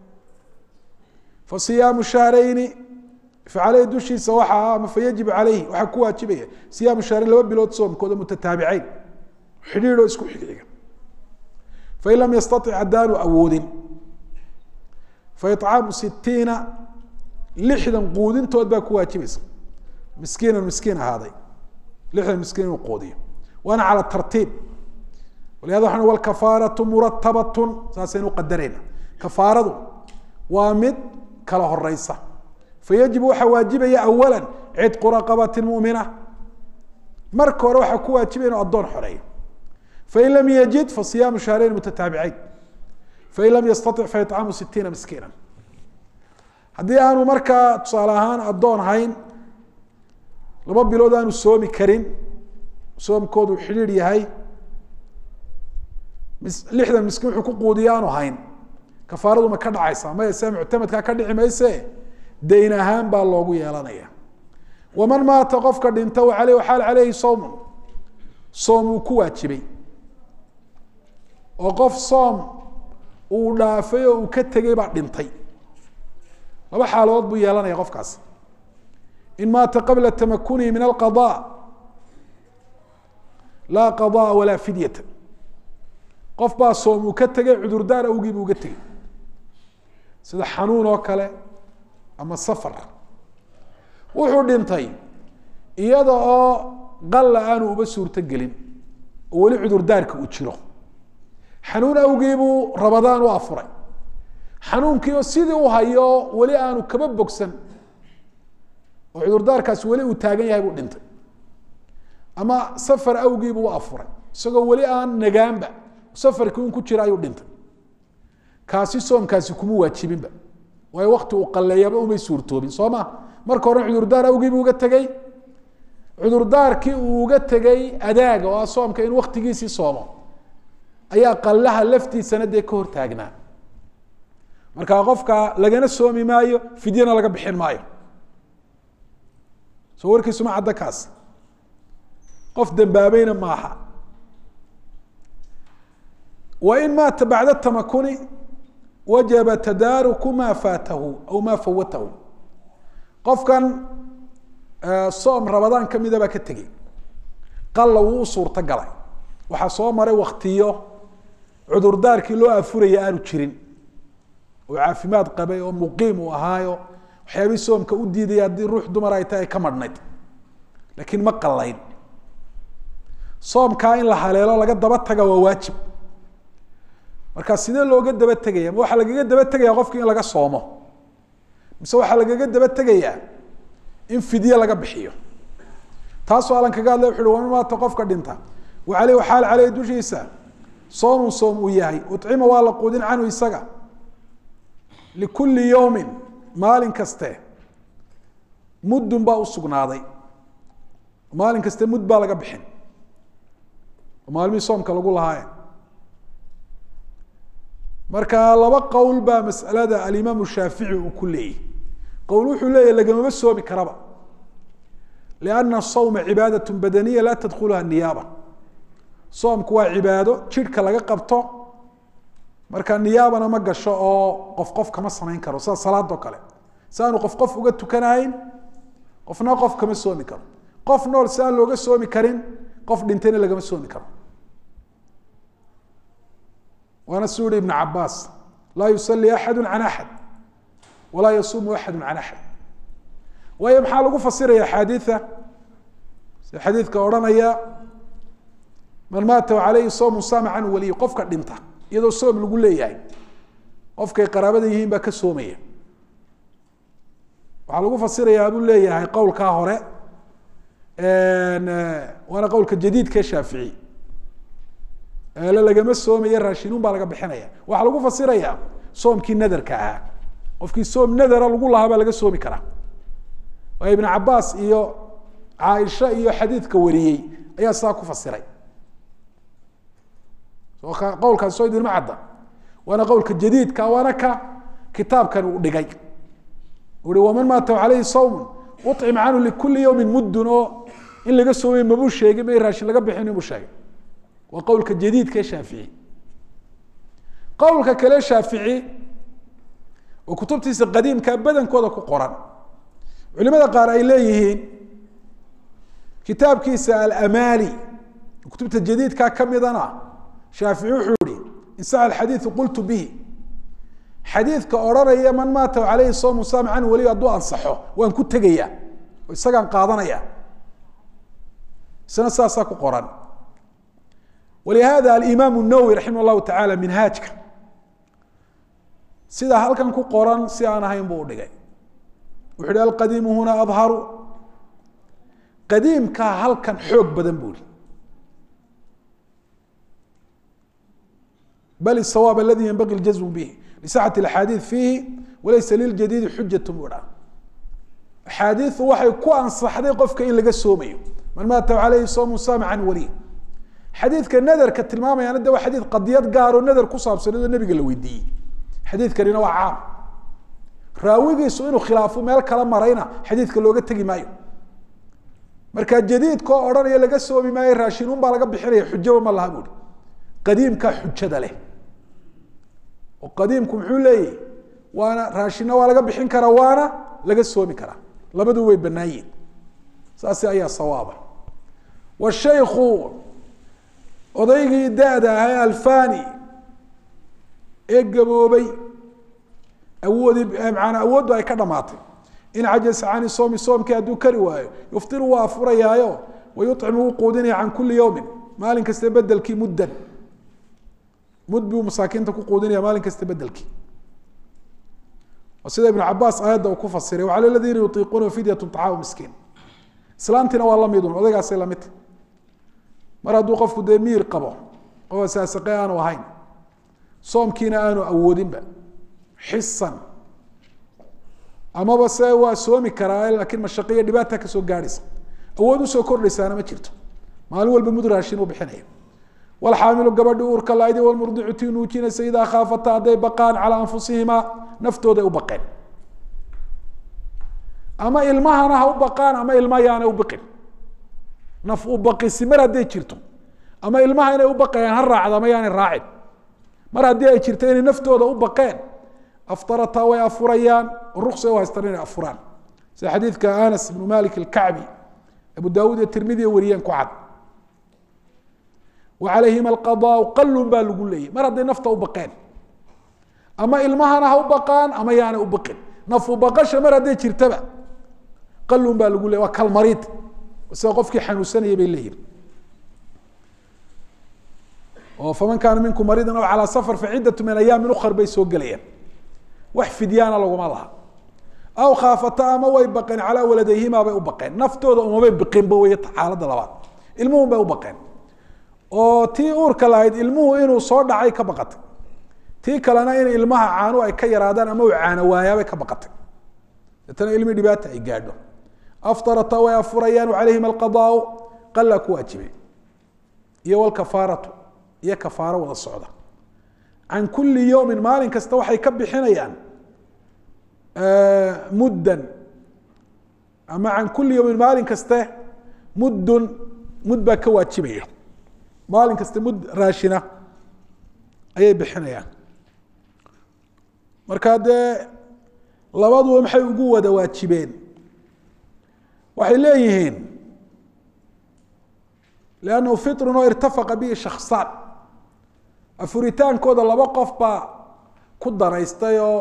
fa siyaamu shahrayni facaleyhi dushiisa waxaa ama fayajibu caleyhi waxaa ku waajibaya siyaamu shahrayn laba bilood soomkooda mutataabiceyn xidhiidoo isku xigxiga fain lam yastatic haddaanu awoodin faicaamu sitiina lixdan quudintood baa ku waajibaysa miskiinan miskiin ahaaday lixdan miskiin inuu quudiyo waana cala tartiib walihada waxaan walkafaaratu muratabatun saasaynu qadarayna kafaaradu waa mid kala horeysa fayajibu waxaa waajibaya awala cidqu raqabati mumina marka hore waxaa ku waajibaya inu addoon xoreeyo fain lam yajid fasiyaamu shahrayn mutataabiceyn fain lam yastatic faicaamu sitiina miskiina haddii aanu markaa tusaale ahaan addoon hayn laba bilood aanu soomi karin soomkoodu xidhiidh yahay mis lixdan miskiin wuxuu ku quudiya aanu hayn kafaaradu ma ka dhacaysaa maya se muctamadkaa ka dhici mayse dayn ahaan baa loogu yeelanaya waman maata qofka dhinta aley xaal caleyhi sawmun soom uu ku waajibay oo qof soom uu dhaafay oo uu ka tegay baa dhintay laba xaaladood buu yeelanaya qofkaas in maata qabla tamakunihi min alqada laa qadaa walaa fidyata qof baa soom uu ka tegay cudurdaar awgii buu uga tegey sida xanuun oo kale ama safar wuxuu dhintay iyada oo qalla aanu uba suurto gelin oo weli cudurdaarka uu jiro xanuun awgiibuu rabadaan u afuray xanuunkii oo sidii u hayo weli aanu kaba bogsan oo cudurdaarkaasi weli uu taagan yahay buu dhintay ama safar awgiibuu u afuray isagoo weli aan nagaanba safarkii un ku jira ayuu dhintay kaasi soomkaasi kuma waajibinba waayo wakti uu qalleeyaba umay suurtoobin soo ma marka hore cudurdaar awgiibuu uga tegey cudurdaarkii uu uga tegey adaaga oo ah soomka in waktigiisii soomo ayaa qallaha laftiisana dee ka hortaagnaa markaa qofka lagana soomi maayo fidyana laga bixin maayo soo warkiisuma cadda kaas qof dambaabayna maaha wain maata bacda tamakuni wajaba tadaaruku ma faatahu aw ma fawatahu qofkan soom rabadaan kamida baa ka tegey qalla wuu u suurto galay waxaa soo maray waktiyo cudurdaarkii loo afuraya aanu jirin oo caafimaad qabay oo muqiim uu ahaayo waxyaabihii soomka u diidaya haddii ruux dumar ay tahay ay ka madhnayd laakiin ma qallayn soomkaa in la haleelo laga daba taga waa waajib marka sidee looga daba tegaya ma waxaa lagaga daba tegaya qofki in laga soomo mise waxaa lagaga daba tegayaa in fidye laga bixiyo taasoo alan kaga hadlay wuxu uhi waman maata qofka dhinta wa aleyh xaal caleyh dushiisa soomun soom uu yahay ucima waa la quudin canhu isaga likulli yowmin maalin kaste muddun baa usugnaaday maalin kaste mud baa laga bixin maalmihii soomka lagu lahaaye marka laba qowl baa masalada alimaam shaafici uu ku leeyahy qowl wuxuu leeyahy lagamama soomi karaba lianna sawma cibaadaة badaniya laa tadkuluha niyaaba soomku waa cibaado jidhka laga qabto marka niyaabana ma gasho oo qof qof kama samayn karo sida salaadoo kale si aanu qof qof uga tukanahayn qofna qof kama soomi karo qof nool si aan looga soomi karin qof dhintayna lagama soomi karo waana su yihi ibn cabaas laa yusalii axadu can axad walaa yasuumu axadu can axad waayo maxaa lagu fasiraya axaadiia si xadiidka odhanaya man maata aleyhi soomu saama canhu waliy qofka dhinta iyadoo soom lagu leeyahay qofkay qaraabada yihiin baa ka soomaya waxaa lagu fasirayaa buu leeyahay qowlkaa hore waana qowlka jadiidka shaafici eele lagama soomaya raashinuun baa laga bixinaya waxaa lagu fasiraya soomkii nadarka ahaa qofkii soom nadara lagu lahaa baa laga soomi karaa waayo ibn cabaas iyo caaisha iyo xadiidka wariyey ayaa sidaa ku fasiray qowlkaas soo idinma cadda waana qowlka jadiidka waana ka kitaabkan uu dhigay ui waman maata aleyhi sawmun ucim canhu likuli yawmin muddun oo in laga soomay mabuu sheegin ma raashin laga bixin inuu sheegay waa qowlka jadiidka ee shaafici qowlka kale shaafici oo kutubtiisa qadiimka badankooda ku qoran culimada qaar ay leeyihiin kitaabkiisa alamaali kutubta jadiidka kamidana shaafici wuxuu yihi in sax xadiiu qultu bihi xadiidka odhanaya man maata aleyhi soomu saam canhu weliy hadduu ansaxo waan ku tegaya oo isagaan qaadanaya isna saasaa ku qoran walihada alimaam nawowi raximah llahu tacaala minhaajka sidaa halkan ku qoran si aan ahayn buu udhigay wuxu uhi alqadiimu huna adharu qadiimkaa halkan xoog badan buu ihi bal الsawاab aladi ynbagi اljazm bih لصxة اأxaadiiث fiihi walaysa liljadiidi xujatu buu dhaha axaadiiu waxay ku ansaxday qofka in laga soomayo man maata aleyhi soomu saama can waliy xadiidka nadarka tilmaamayaana de waa xadiid qadiyad gaaroo nadar ku saabsanadoo nabiga la weydiiyey xadiidkanina waa caam raawigiisu inuu khilaafo meel kala marayna xadiidka looga tegi maayo marka jadiidka oo odhanaya laga soomi maayo raashinuun baa laga bixinaya xujaba ma laha buuri qadiimkaa xujada leh oo qadiimku muxuu leeyahy waana raashinna waa laga bixin karaa waana laga soomi karaa labadu way banaayiin saasi ayaa sawaaba washayku odaygii da-da ahaa alfani ee gaboobay awoodi maanaa awooddu ay ka dhamaatay in cajasa cani soomi soomkii hadduu kari waayo yuftiru waa afurayaayo wayucimu wuu quudinaya can kuli yowmin maalin kasta bedelkii muddan mud buu masaakiinta ku quudinaya maalin kasta bedelkii sida ibn cabaas aayadda uu ku fasiray wacala ladiina yutiiquuna fidyatu طacaamu miskiin islaantiina waa lamidun odaygaasay lamidta mar hadduu qofku dee miir qabo oo saasaqe aanu ahayn soomkiina aanu awoodinba xisan amaba se waa soomi karaa lakiin mashaqiyo dhibaata kasoo gaadhaysa awood usoo kordhaysaana ma jirto maalin walba mud raashin u bixinaya walxaamilu gabadhi uurka laaydi walmurdicu tii nuujinaysa idaa khaafata hadday baqaan calaa anfusihimaa naftooday u baqeen ama ilmahana ha u baqaan ama ilma yaana u biqin naf u baqisi mar hadday jirto ama ilmaha inay u baqayaan ha raacda ama yaanay raacin mar haddii ay jirto inay naftooda u baqeen aftarataa way afurayaan ruqsa u haystaan inay afuraan sida xadiidka anas ibnu malik alkacbi abu daawuud iyo tirmidiya wariyeen ku cad wa calayhima alqadaau qalun baa lagu leeyay mar hadday nafta u baqeen ama ilmahana ha u baqaan ama yaana u baqin nafu baqasha mar hadday jirtaba qalun baa lagu leeyay waa kalmariid sida qofkii xanuunsanayay bay leeyihin oo faman kaana minkum mariidan aw calaa safar faciddatu min ayaamin ukar bay soo gelayaan wax fidyaana laguma laha aw khaafata ama way baqeen calaa waladayhimaa bay u baqeen naftooda umabay biqinba wey xaaladda labaad ilmuhun bay u baqeen oo tii uurka lahayd ilmuhu inuu soo dhacay ka baqatay tii kalena in ilmaha caanu ay ka yaraadaan ama uu caano waayaabay ka baqatay deetana ilmi dhibaata ay gaadho aftarata way afurayaan calayhim alqadaau qalaa ku waajibay iyo walkafaaratu iyo kafaaro wada socda can kuli yowmin maalin kasta waxay ka bixinayaan muddan ama can kuli yowmin maalin kaste muddun mud baa ka waajibaya maalin kasta mud raashina ayay bixinayaan marka dee labaduba maxay ugu wada waajibeen waxay leeyihiin lannahu firun oo irtafaqa bihi shaksaan afuritaankooda laba qof baa ku danaystay oo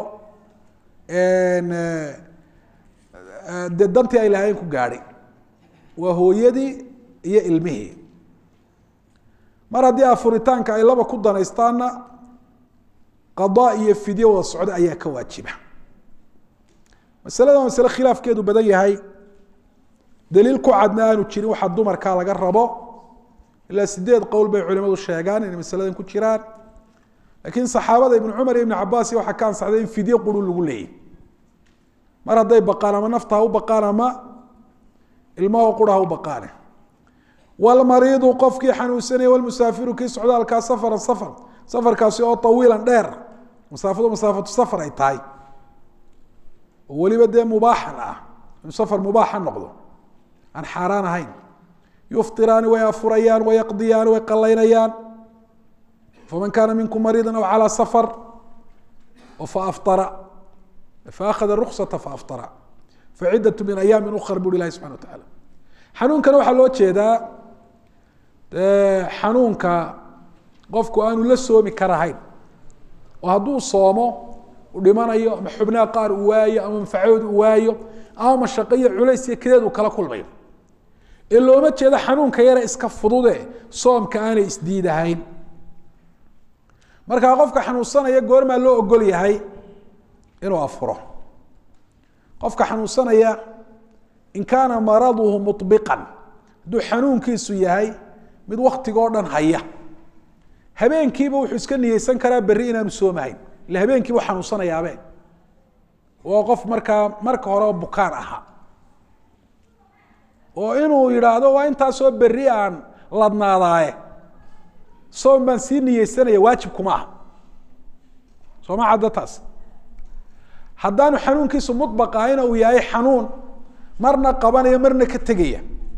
dee dantii ay lahayn ku gaadhay waa hooyadii iyo ilmihii mar haddii afuritaanka ay laba ku danaystaanna qadaa iyo fidyo wada socda ayaa ka waajiba masalada waa masale khilaafkeedu badan yahay daliil ku cadna aanu jirin waxaa dumarkaa laga rabo ilaa sideed qowl bay culimadu sheegaan inay masaladan ku jiraan laakiin saxaabada ibnu cumar iyo ibnu cabaas waxaa ka ansaxday in fidyo quru lagu leeyay mar hadday baqaan ama nafta ha u baqaan ama ilmaho qura ha u baqaane walmariidu qofkii xanuunsanaya walmusaafiru kii socdaalkaa safaran safar safarkaasi oo tawiilan dheer masaafadu masaafatu safar ay tahay oo weliba dee mubaaxan ah inuu safar mubaaxa noqdo aan xaaraan ahayn yuftiraani way afurayaan wayaqdiyaani way qalaynayaan faman kaana minkum mariida aw calaa safar faaftara faakhada ruksata faaftara faciddatu min ayaamin ukar buri ilahi subxana wa tacaala xanuunkana waxaa loo jeedaa xanuunka qofku aanu la soomi karahayn oo hadduu soomo u dhimanayo ama xubnaha qaar uu waayo ama manfacadood uu waayo ama mashaqo iyo culays iyo kadeed uu kala kulmayo ee looma jeedo xanuunka yare iska fudude soomka aanay isdiidahayn markaa qofka xanuunsanaya goormaa loo ogol yahay inuu afuro qofka xanuunsanaya in kaana maraduhu mubiqan hadduu xanuunkiisu yahay mid waktigoo dhan haya habeenkiiba wuxuu iska niyeysan karaa berri inaanu soomahayn ila habeenkiibu xanuunsanayaabee waa qof markaa marka hore bukaan ahaa oo inuu yidhaahdo waa intaasoo berri aan ladnaadaaye soom baan sii niyeysanaya waajib kuma aha soo ma cadda taas haddaanu xanuunkiisu muطbaq ahayna uu yahay xanuun marna qabanaya marna ka tegaya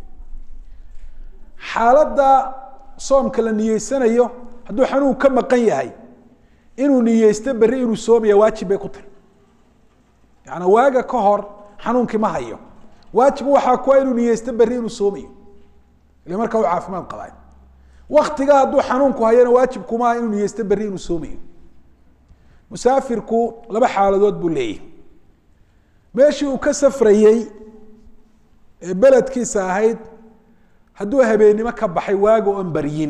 xaaladda soomka la niyeysanayo hadduu xanuun ka maqan yahay inuu niyeysto berri inuu soomaya waajib bay ku tahay yaani waaga ka hor xanuunkii ma hayo waajib waxaa kuwa inuu niyeysto berri inuu soomayo ile markaa u caafimaad qabay waktiga hadduu xanuunku hayana waajib kumaha inuu niyeysto berri inuu soomayo musaafirku laba xaaladood buu leeyahy meeshii uu ka safrayey ee beledkiisa ahayd hadduu habeennimo ka baxay waaga oon baryin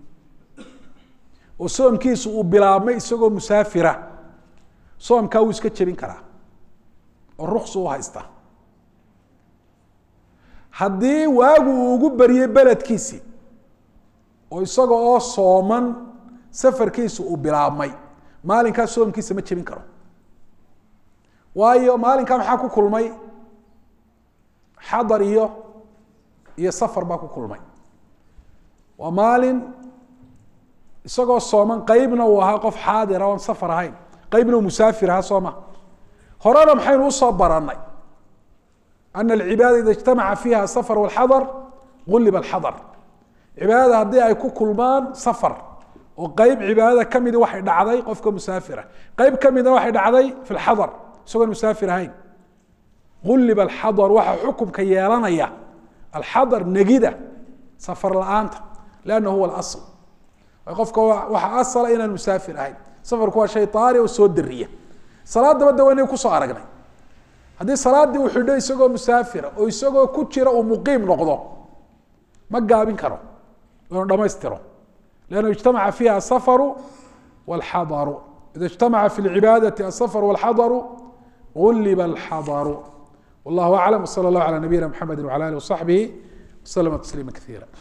oo soomkiisu uu bilaabmay isagoo musaafira soomkaa wuu iska jebin karaa oo ruksu u haysta haddii waagu uu ugu baryey beledkiisii oo isaga oo sooman safarkiisu uu bilaabmay maalinkaa soomkiisa ma jebin karo waayo maalinkaa maxaa ku kulmay xadar iyo iyo safar baa ku kulmay waa maalin isagoo sooman qeybna uu ahaa qof xaadira oon safar ahayn qeybna uu musaafir ahaa soo ma horena maxaynu usoo baranay ana alcibaada ida ijtamaca fiiha asafar walxadar gulliba alxadar cibaadada haddii ay ku kulmaan safar oo qeyb cibaadada kamidi waxay dhacday qofka musaafira qeyb kamidna waxay dhacday fi lxadar isagoon musaafir ahayn gulliba alxadar waxaa xukumka yeelanaya alxadar negida safar la-aanta lianna huwa alasl qofka waxaa asala inaan musaafir ahayn safarku waa shay taari oo soo dariya salaadaba de waynay kusoo aragnay haddii salaaddii uu xidho isagoo musaafira oo isagoo ku jira uu muqiim noqdo ma gaabin karo inuu dhamaystiro lannu ijtamaca fiiha asafaru walxadaru ida ijtamaca fi lcibaadati asafaru walxadaru gulliba alxadaru wallahu aclam wsala allahu calaa nabiyina mxamedi wala alih wasaxbihi waslama tasliima kaiira